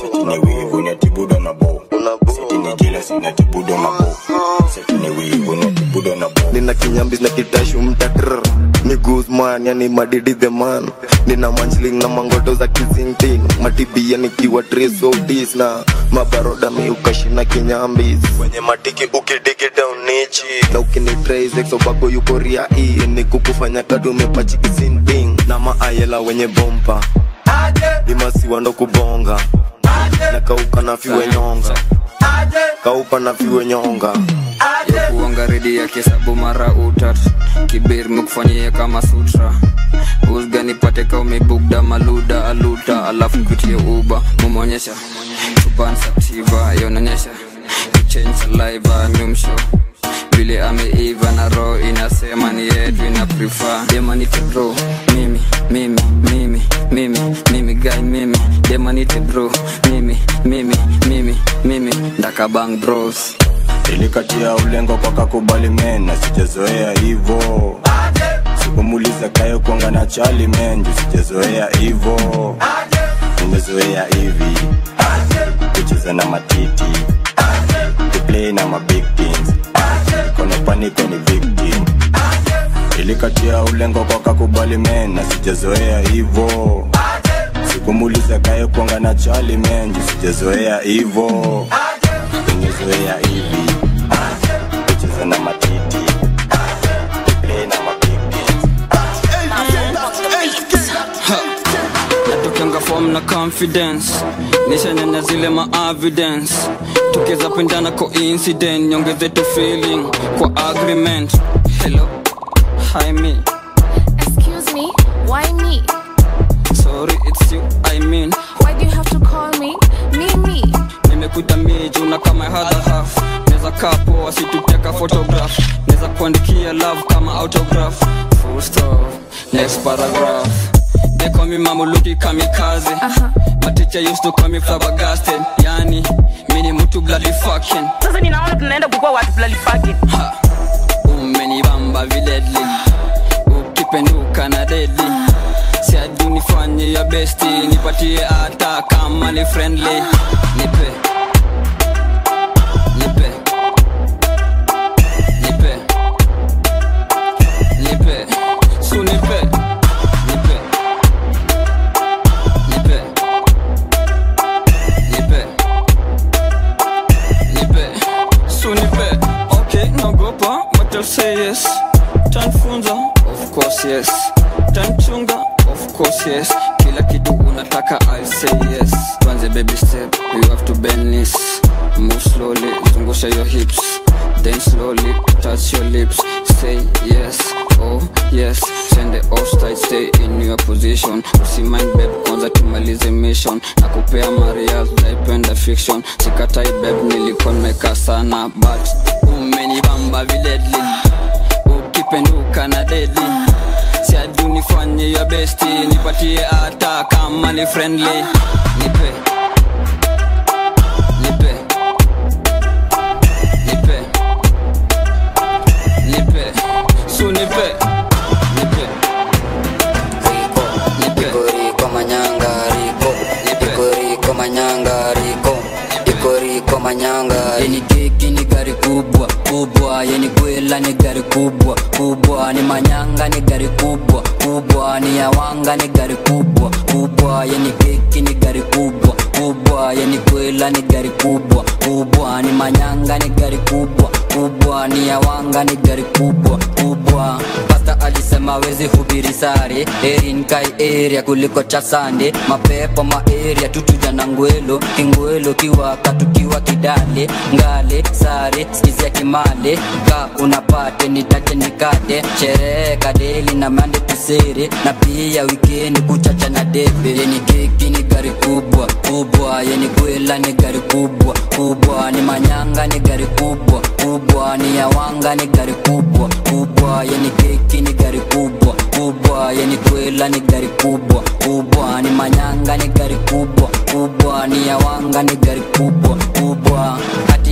setini wivu netibudo na bo setini jealous netibudo na bo setini wivu netibudo na bo nina kinyambis na kitashu mtatr ni guzman yani madidi the man nina manchling na mangoto za kizingting matibia nikiwa trisodis na mabaroda miukashina kinyambis kwenye matiki ukidigi down nichi na ukinitraisexobago yuko ria hii ni kukufanya kadume pachikisinting na maayela wenye bompa imasiwa ndo kubonga na kauka na fiwe nyonga kauka na fiwe nyonga kuonga redi ya kisabu mara utat kibir mekufanyia kama sutra usga nipate ka umebugda maluda aluta alafu kutie uba mumonyesha subansaktiva yononyesha kuchange saliva nyumsho vile ameiva na roho inasema ni yetu ina prefer demanite bro mimi mimi mimi mimi mimi guy mimi demanite bro mimi mimi mimi mimi ndakabang bros ilikatia ulengo kwa kakubali mena sijazoea hivo sikumuliza kayo kuanga na chali menju sijazoea hivo nimezoea hivi kucheza na matiti kuplay na mabig things kono paniko ni victim ilikatia ulengo kwa kakubali mena sijazoea hivo sikumuliza kayo kuanga na chali menju sijazoea hivo nimezoea hivi kucheza na matiti kuplay na mabig natokanga form na confidence nishanyanya zile ma evidence tukiza pendana coincident nyongeze tu feeling kwa agreement hello hi me Excuse me, why me? sorry it's you i mean Why do you have to call me? Me, me. nimekuita miju na kama hadha half neza kapo asituteka photograph neza kuandikia love kama autograph full stop next paragraph they call me mamuluki kamikaze my teacher used to call me flabbergasted yani mini mtu bloody fucking sasa ninaona tunaenda kukua watu bloody fucking umenibamba viledli ukipenduka na deadly siadu nifanye ya besti nipatie hata kama ni friendly nipe nipe nipe nipe su nipe nipe nipe nipe nipe su nipe okay naogopa but I'll say yes tanfunza of course yes tanchunga of course yes kila kitu unataka I'll say yes tuanze baby step you have to bend knees move slowly zungusha your hips then slowly touch your lips say yes oh yes send the offside stay in your position usimind babe kwanza tumalize mission na kupea marial naipenda fiction sikatai babe nilikuwa nimeka sana but umenibamba viledli ukipenduka na deadly siadu nifanye ya besti nipatie hata kama ni friendly nipe nipe nipe nipe su nipe nipe Riko manyanga riko Riko riko manyanga riko Riko riko manyanga Yeni keki ni gari kubwa kubwa Yeni kwela ni gari kubwa kubwa Ni manyanga ni gari kubwa kubwa Ni yawanga ni gari kubwa kubwa Yeni keki ni gari kubwa kubwa Yeni kwela ni gari kubwa kubwa Ni manyanga ni gari kubwa kubwa Ni yawanga ni gari kubwa kubwa Pasta alisema wezi hubiri sare Erin kai area kuliko chasande Mapepo ma area tutuja na ngwelo Kingwelo kiwaka tukiwa kidale Ngale sare skizia kimale Ka unapate nitate nikate Sherehe kadeli na mande tusere Na pia wikendi kuchacha na debe Yeni keki ni gari kubwa kubwa Yeni kwela ni gari kubwa kubwa Ni manyanga ni gari kubwa kubwa Ni yawanga ni gari kubwa kubwa Yeni keki ni gari kubwa kubwa Yeni kwela ni gari kubwa kubwa Ni manyanga ni gari kubwa kubwa Ni yawanga ni gari kubwa kubwa Ati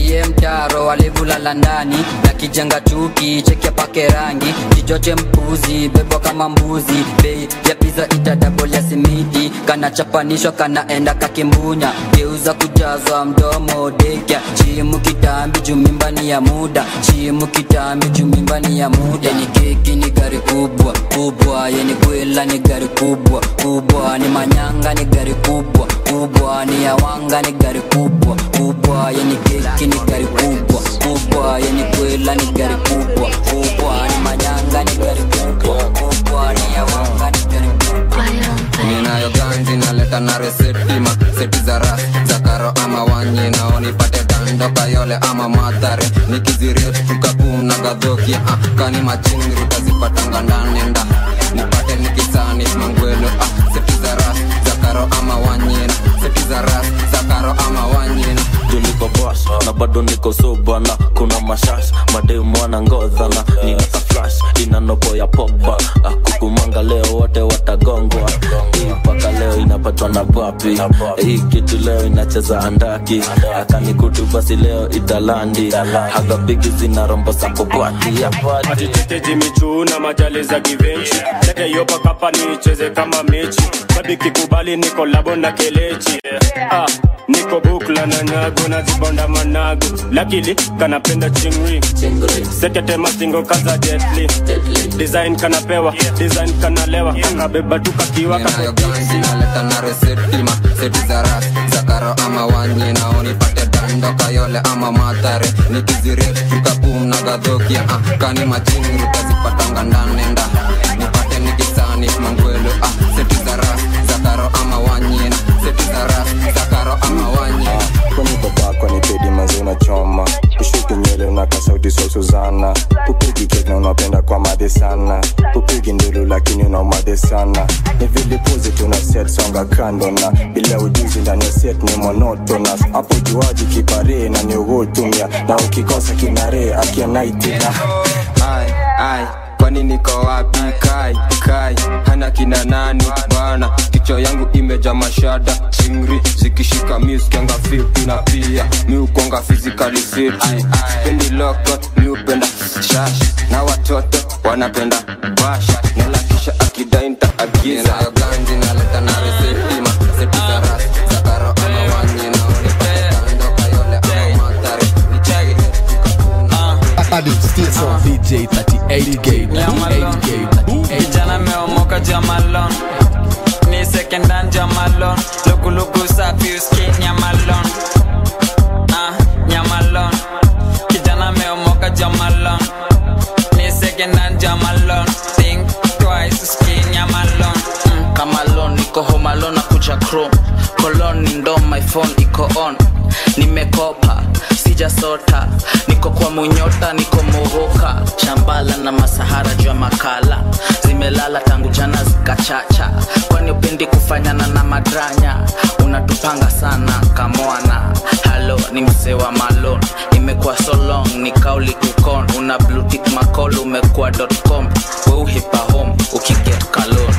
nipatie mtaro walivulala ndani na kijenga chuki chekia pake rangi kichoche mpuzi bebwa kama mbuzi bei ya piza itadabolia simiti kanachapanishwa kanaenda kakimbunya geuza kujazwa mdomo dekya chimu kitambi jumimbani ya muda chimu kitambi jumimbani ya muda yeni keki ni gari kubwa kubwa yeni kwela ni gari kubwa kubwa ni manyanga ni gari kubwa kubwa ni yawanga ni gari kubwa kubwa yeni keki ni gari kubwa kubwa yeni kwela ni gari kubwa kubwa ni manyanga ni gari kubwa kubwa ni yawanga ni gari kubwa ninayo ganzi naleta na resetima seti za ras za karo ama wanye nao nipate dando kayole ama madhare nikiziret tukapum na gadhokia ah, kani machingri tazipatanga ndanenda nipate nikisani mangwelo ah, seti za ras za karo ama wanyena seti za ras za karo ama wanyena niko boss na bado niko sobana kuna mashash mademwana ngodhana nina ka flash ina nopo ya popa akukumanga leo wote watagongwa hii mpaka leo inapatwa na papi hii kitu leo inacheza andaki akanikutu basi leo italandi hagapigi zina rombo sakobwati atitete michuu na majali za kivenchi lete yopa kapa nicheze kama mechi sabiki kubali niko labo na kelechi ah, niko bukla na nyago na zibonda manago lakili kanapenda chingri sekete mastingo kaza jetli design kanapewa design kanalewa akabeba tukakiwa ninayo ganzi naleta na resetima seti za ras za karo ama wanye nao nipate dando kayole ama madhare nikiziret tukapum na gadhokia ah, kani machingri tazipatanga ndanenda nipate nikisani mangwelo ah, seti za ras za karo ama wanyena seti za ras za karo ama wanyena kwanibabakwa ni pedi mazi unachoma ushuki nywele unaka sauti so suzana upigi kek na unapenda kwa madhe sana upigi ndulu lakini unamadhe sana ni vilipuzi tuna set songa kando na bila ujuzi ndani ya set ni monotonous hapo juaji kipare na ni uhutumia na ukikosa kinare akianaitina ai ai kwani niko wapi kai kai hana kina nani bana kichwa yangu imeja mashada chingri zikishika miuskianga fiti na pia miukonga fizikali fiti pendi lokot miupenda shash na watoto wanapenda bash nalakisha akidainta agiza nayo ganji naleta na reseptima seti za ras za karo ama wanye naonipatando kayole ama matare nichage Adi still so DJ 38K 38K 38K kijana meomoka jamalon ni sekendan jamalon lukuluku safi uski nyamalon ah, nyamalon kijana meomoka jamalon ni sekendan jamalon think twice uski nyamalon mm, kamalon niko homalon na kucha chrome kolon ni ndo my phone iko on nimekopa sijasota niko kwa munyota niko muruka shambala na masahara juu ya makala zimelala tangu jana zikachacha kwani upendi kufanyana na madranya unatupanga sana kamwana halo ni msee wa malon imekuwa so long ni kauli kukon una blutik makol umekuwa com weuhipa home ukiget kalon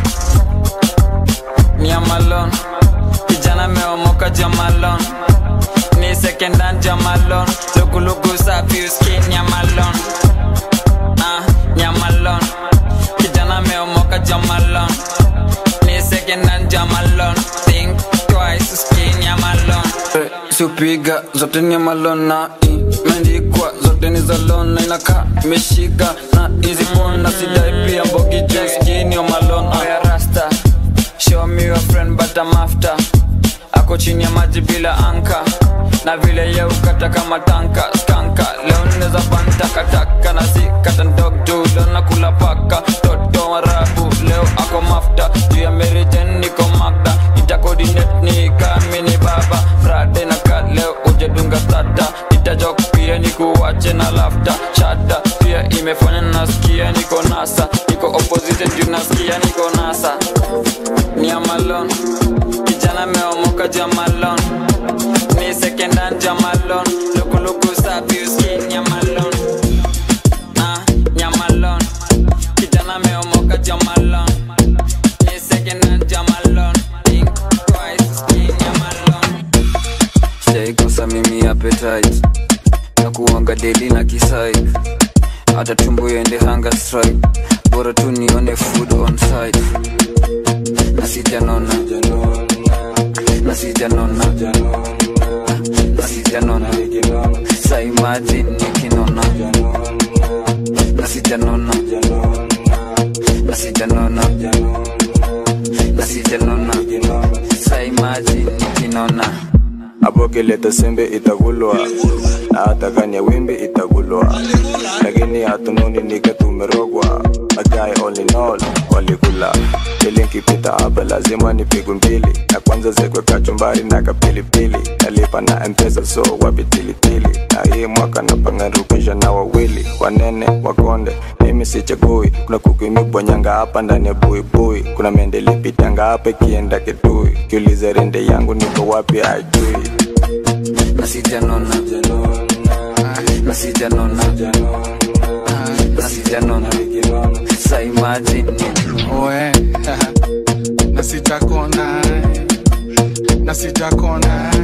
nyamalon kijana meomoka jamalon ni sekendan jamalon lukuluku safi uski nyamalon ah, nyamalon kijana meomoka jamalon ni sekendan jamalon think twice uski nyamalon siupiga zote ni malon na imeandikwa zote ni za lon na inakaa imeshika na hizi pona sidai pia mbogi juu skini o malon Oya rasta show me your friend but I'm after ako chini ya maji bila anka na vile ye ukata kama tanka skanka leo neza bantakataka na si kata ndog juu leo nakula paka toto warabu leo ako mafta juu ya merijen niko magda itakodinet ni kamini baba frade na ka leo ujedunga tata itajok pia nikuwache na lafta shada pia imefanya nasikia niko nasa niko opposition juu nasikia niko nasa ni amalon kijana meomoka jamalon ni sekendan jamalon lukuluku safi uski nyamalon ah, nyamalon kijana meomoka jamalon ni sekendan jamalon think twice uski nyamalon sijaikosa mimi appetite na kuanga deli na kisai hata tumbo iende hanga strike bora tu nione food on site na sijanona na sijanona na sijanona sa imagine nikinona na sijanona na sijanona na sijanona sa imagine nikinona abokileta sembe itagulwa na hata kani ya wimbi itagulwa lakini hatunoni nika tumerogwa magai all in all walikula ili nkipita hapa lazima nipigwe mbili na kwanza zekwe kachumbari na kapilipili nalipa na mpesa so wapi tilitili na hii mwaka napangarukisha na wawili wanene wakonde mimi sichagui kuna kuku imebonyanga hapa ndani ya buibui kuna mende lipitanga hapa ikienda kitui kiuliza rende yangu niko wapi ajui na sijanona na sijanona na sijanona sa imagine oe na sijakona na sijakona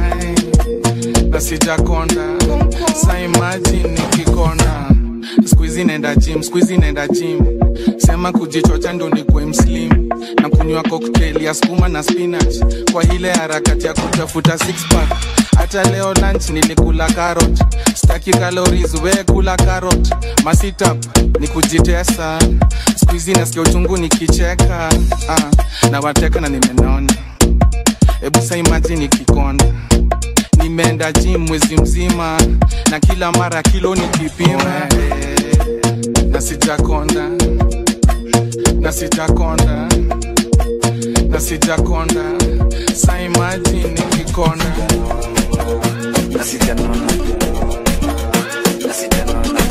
na sijakona sa imagine nikikona skuizi nenda gym skuizi nenda gym sema kujichocha ndo nikwe mslim na kunywa cocktail ya skuma na spinach kwa ile harakati ya kutafuta six pack hata leo lunch nilikula carrot staki calories we kula carrot masitap ni kujitesa skuizi nasikia uchungu nikicheka ah, na wateka na nimenona hebu sa imagine nikikonda nimeenda gym mwezi mzima na kila mara kilo nikipima na sijakonda na sijakonda na sijakonda sa imagine nikikonda na sijanona na sijanona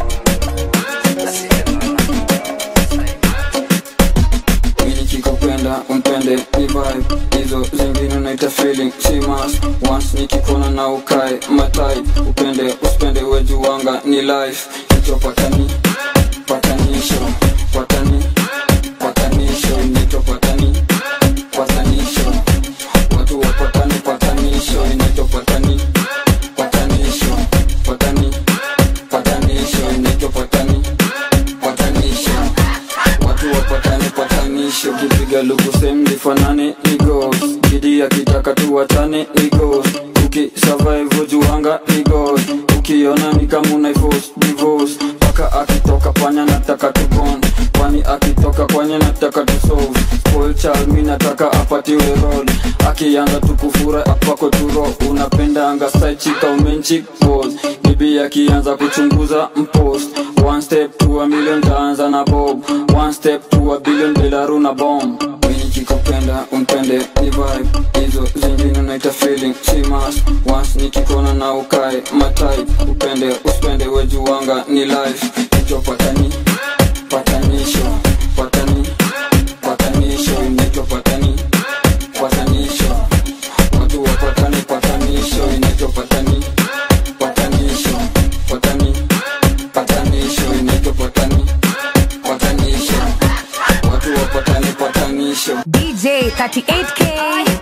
mimi nikikupenda umpende ni vibe hizo zingine unaita feeling si must once nikikona na ukae matai upende usipende wejuwanga ni life nitopatani patanisho patani patanisho nitopatani patanisho watu wapatani patanisho nitopatani patanisho patani patanisho nitopatani patanisho watu wapatani patanisho kipiga luku sem lifanane ni ghost bidi akitaka tuwachane ni ghost ukisurvive juanga ni ghost ukiona ni kama unaifos divorce paka akitoka panya nataka tukon kwani akitoka kwanya nataka tusolve spoil child mi nataka apatiwe role akianza tukufura apako turo unapenda anga style chika umenchik balls bibi akianza kuchunguza mpost one step to a million taanza na bob one step to a billion delaru na bomb nikikupenda umpende ni vibe hizo zingine unaita feeling si must once nikikona na ukae matai upende usipende wejuwanga ni life icho patani patanisho patani patanisho inaitwa patani patanisho watu wapatani patanisho inaitwa patani patanisho patani patanisho inaitwa patani patanisho watu wapatani patanisho DJ 38K.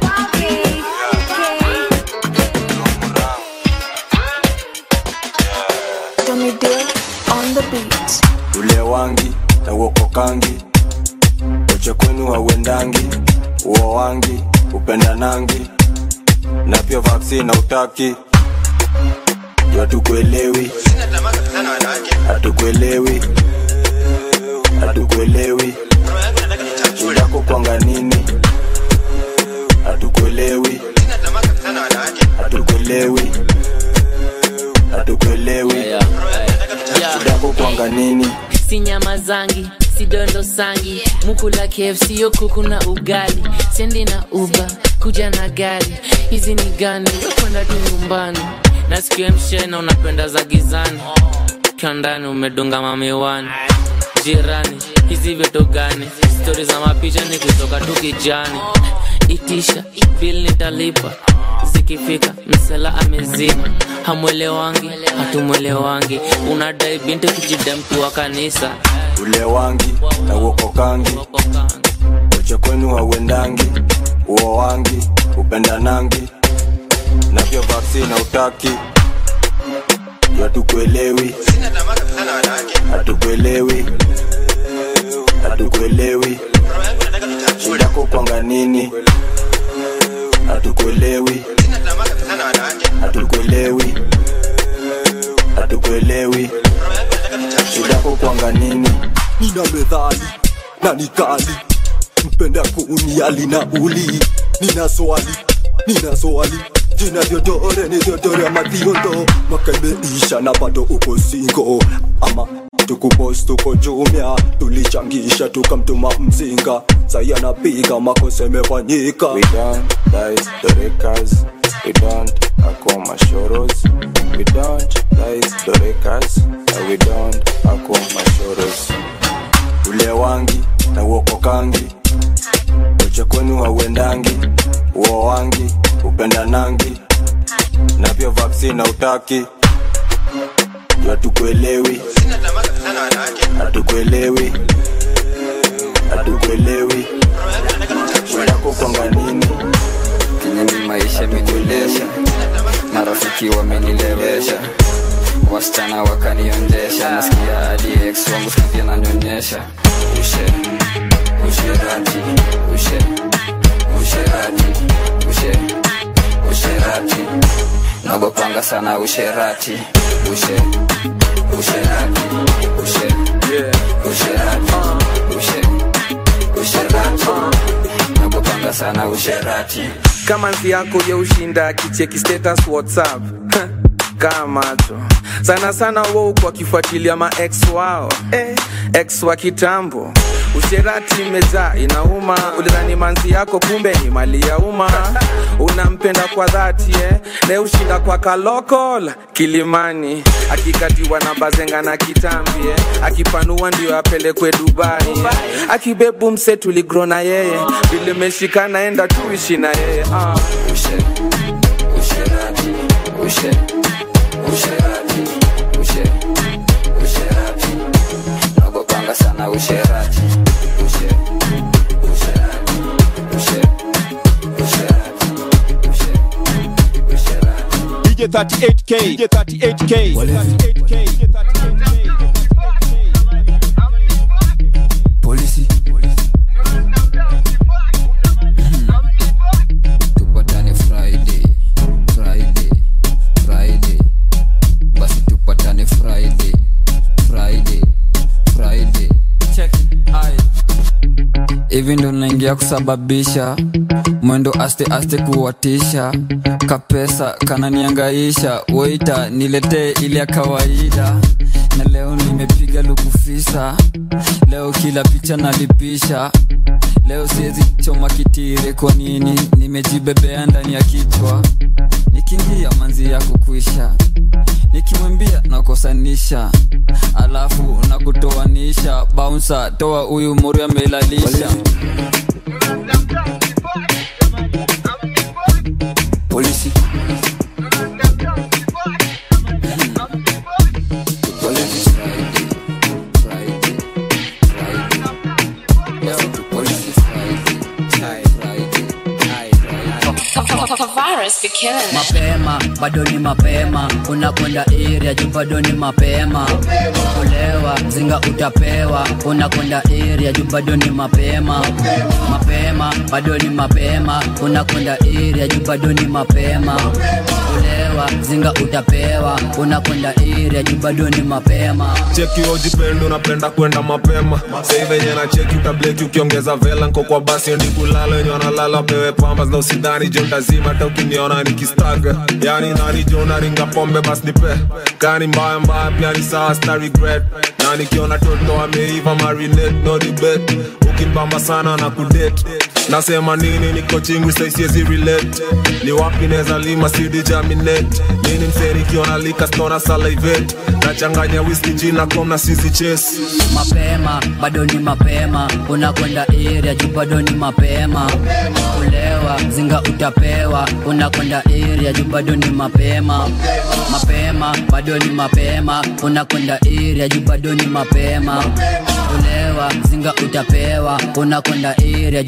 Tommy Deal on the beat. ule wangi na uokokangi uche kwenu hauendangi uo wangi upendanangi na pia vaksi na utaki juu hatukuelewi hatukuelewi hatukuelewi shidako kwanga nini hatukuelewi hatukuelewi hatukuelewi shidako kwanga nini si nyama zangi si dondo sangi mukula kfc yo kuku na ugali sendi na uba kuja na gari hizi ni gani wekwenda tu nyumbani nasikia mshena unapenda za gizani ukiwa ndani umedunga mamiwani jirani hizi vitu gani stori za mapicha ni kutoka tu kijani itisha bil nitalipa zikifika msela amezima hamwelewangi hatumwelewangi unadai binti kijida mtu wa kanisa ule wangi na uokokangi uche kwenu hauendangi uo wangi upendanangi na pia vaksi na utaki hatukuelewi hatukuelewi hatukuelewi shidako kwanga nini hatukuelewi hatukuelewi hatukuelewi shidako kwanga nini nina medhali na nikali mpenda kuuniali na uli nina swali nina swali jina vyodore ni vyodore ya madhiondo mwaka imeisha na bado uko singo ama tukupos tuko jumia tulichangisha tukamtuma mzinga sai anapiga makosa imefanyika We don't dice the records. We don't akoma shoros. We don't dice the records. And we don't akoma shoros. Ule wangi na uokokangi uche kwenu hauendangi uo wangi upendanangi na pia vaksini na utaki Juu hatukuelewi hatukuelewi hatukuelewi shidako kwanga nini Kinyemi maisha imenilesha, marafiki wamenilewesha, wasichana wakanionjesha, nasikia hadi ex wangu sasa ananyonyesha. Ushe, usherati, ushe, usherati, ushe, usherati, nagopanga sana usherati, ushe, usherati, ushe, usherati, ushe, usherati, nagopanga sana usherati. kama nzi yako ya ushinda kicheki status whatsapp kaa macho sana sana wou kwa kifuatilia ma ex wao eh, ex wa kitambo usherati imejaa inauma ulidhani manzi yako kumbe ni mali ya umma unampenda kwa dhati eh? ne ushinda kwa kalokol kilimani akikatiwa na bazenga na kitambi eh? akipanua ndio apelekwe dubai eh? akibebu mse tuligro na yeye vile meshikana enda tuishi na yeye ah. Ushe, usherati, ushe, usherati, ushe, usherati, nagopanga sana usherati, ushe, usherati, ushe, usherati, ushe, usherati. DJ 38K, DJ 38K, 38K. Polisi. tupatane friday friday friday basi tupatane friday friday friday check ai hivi ndo naingia kusababisha mwendo aste aste kuwatisha kapesa kananiangaisha weita niletee ile ya kawaida na leo nimepiga lukufisa leo kila picha nalipisha leo siwezi choma kitire kwa nini nimejibebea ndani ya kichwa nikiingia manzi ya kukwisha nikimwambia nakosanisha alafu nakutoanisha baunsa toa huyu mori amelalisha polisi Virus be killing it. mapema bado ni mapema unakwenda iria juu bado ni mapema kulewa zinga utapewa unakwenda iria juu bado ni mapema mapema bado ni mapema unakwenda iria juu bado ni mapema kulewa zinga utapewa unakwenda iria juu bado ni mapema cheki ojipendo unapenda kwenda mapema sei venye na cheki utableki ukiongeza vela nko kwa basi ndi kulala wenye wanalala wapewe pamba na usidhani jo ndazima hata ukiniona nikistaga yani nani jo naringa pombe bas nipe kani mbaya mbaya pia ni sawa sta regret na nikiona toto ameiva marinate no debate ukimbamba sana na kudate nasema nini niko chingwi saisiezi relate ni wapi neza lima sidi jaminate nini mseni kiona lika stona salivate nachanganya whisky jina komna sisi chase mapema bado ni mapema unakwenda iria juu bado ni mapema kulewa zinga utapewa unakwenda iria juu bado ni mapema mapema bado ni mapema unakwenda iria juu bado ni mapema kulewa zinga utapewa unakwenda iria juu bado ni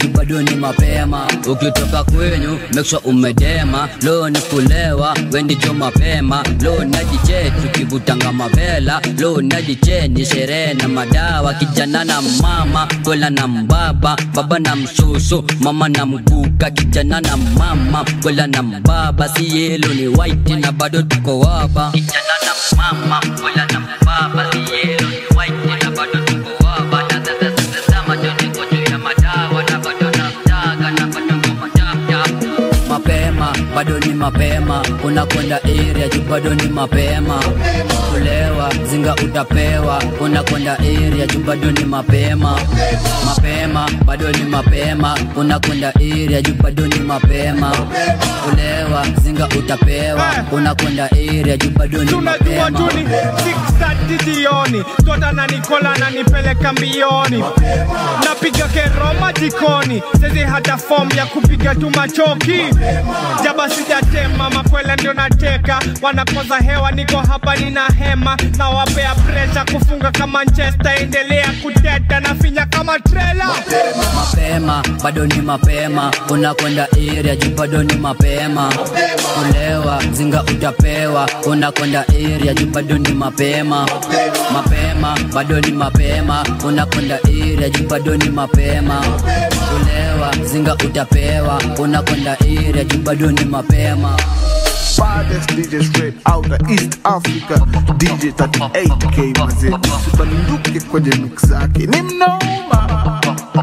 ni mapema ukitoka kwenyu make sure umedema lo ni kulewa wendicho mapema lo najiche tukivutanga mavela lo najiche ni sherehe na madawa kijana na mama kwela na mbaba baba na mshushu mama na mguka kijana na mama kwela na mbaba si yelo ni white na bado tuko waba kijana na mama kwela na mbaba si yelo ni white na bado tuko waba na sasa sasa sama joni kwa juu ya madawa na bado namtaga na bado ngoma tap tap mapema bado ni mapema unakwenda area juu bado ni mapema kulewa zinga utapewa unakwenda area juu bado ni mapema mapema bado ni mapema unakwenda area juu bado ni mapema kulewa zinga utapewa unakwenda area juu bado ni tunajua mapema tu ni 6:30 jioni tota na nikola nanipeleka mbioni napiga keroma jikoni sezi hata fom ya kupiga tu machoki jaba sijatema makwele ndio nateka wanakoza hewa niko hapa nina hema na wapea presha kufunga kama Manchester endelea kuteta na finya kama trela mapema bado ni mapema unakwenda area juu bado ni mapema kulewa zinga utapewa unakwenda area juu bado ni mapema mapema bado ni mapema unakwenda area juu bado ni mapema kulewa zinga utapewa unakwenda area juu bado ni mapema baddest DJ straight out of East Africa DJ 38K mazee usibanduke kwenye mix zake ni mnoma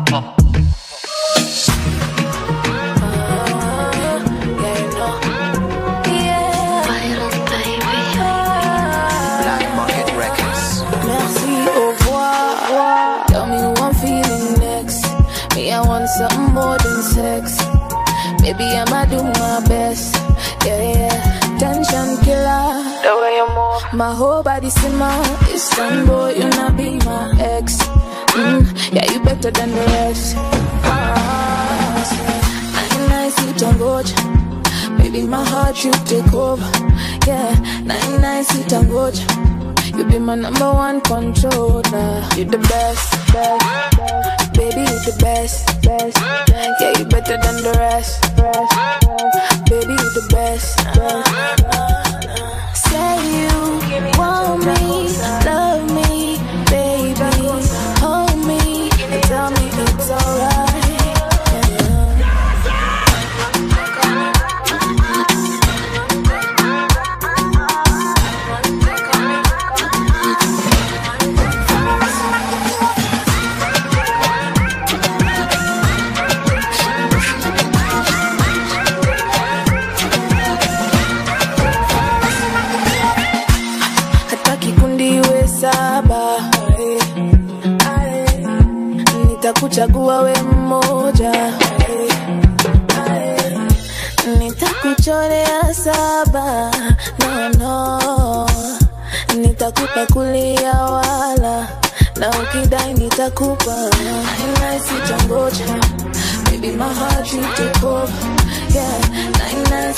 Merci, au revoir. Tell me who I'm feeling next. Me, I want something more than sex. Baby, I'ma do my best. Yeah, yeah. Tension killer. The way you move. My whole body simmer. It's time, boy, you not be my ex. Mm, yeah, you better than the rest. Ah, say, nice, you don't go. Baby, my heart, you take over. Yeah, nine, nice, you don't go. You be my number one controller. You the best, best, best. Baby, you the best, best, best. Yeah, you better than the rest, rest, rest. Baby, you the best, best. Say you want me, love me, baby. Hold me and tell me it's alright. hata kikundi iwe saba nitakuchagua we mmoja nitakuchorea saba no, no. nitakupa kulia wala na ukidai nitakupa naisitangoja Baby, my heart you take over. Yeah, nine nine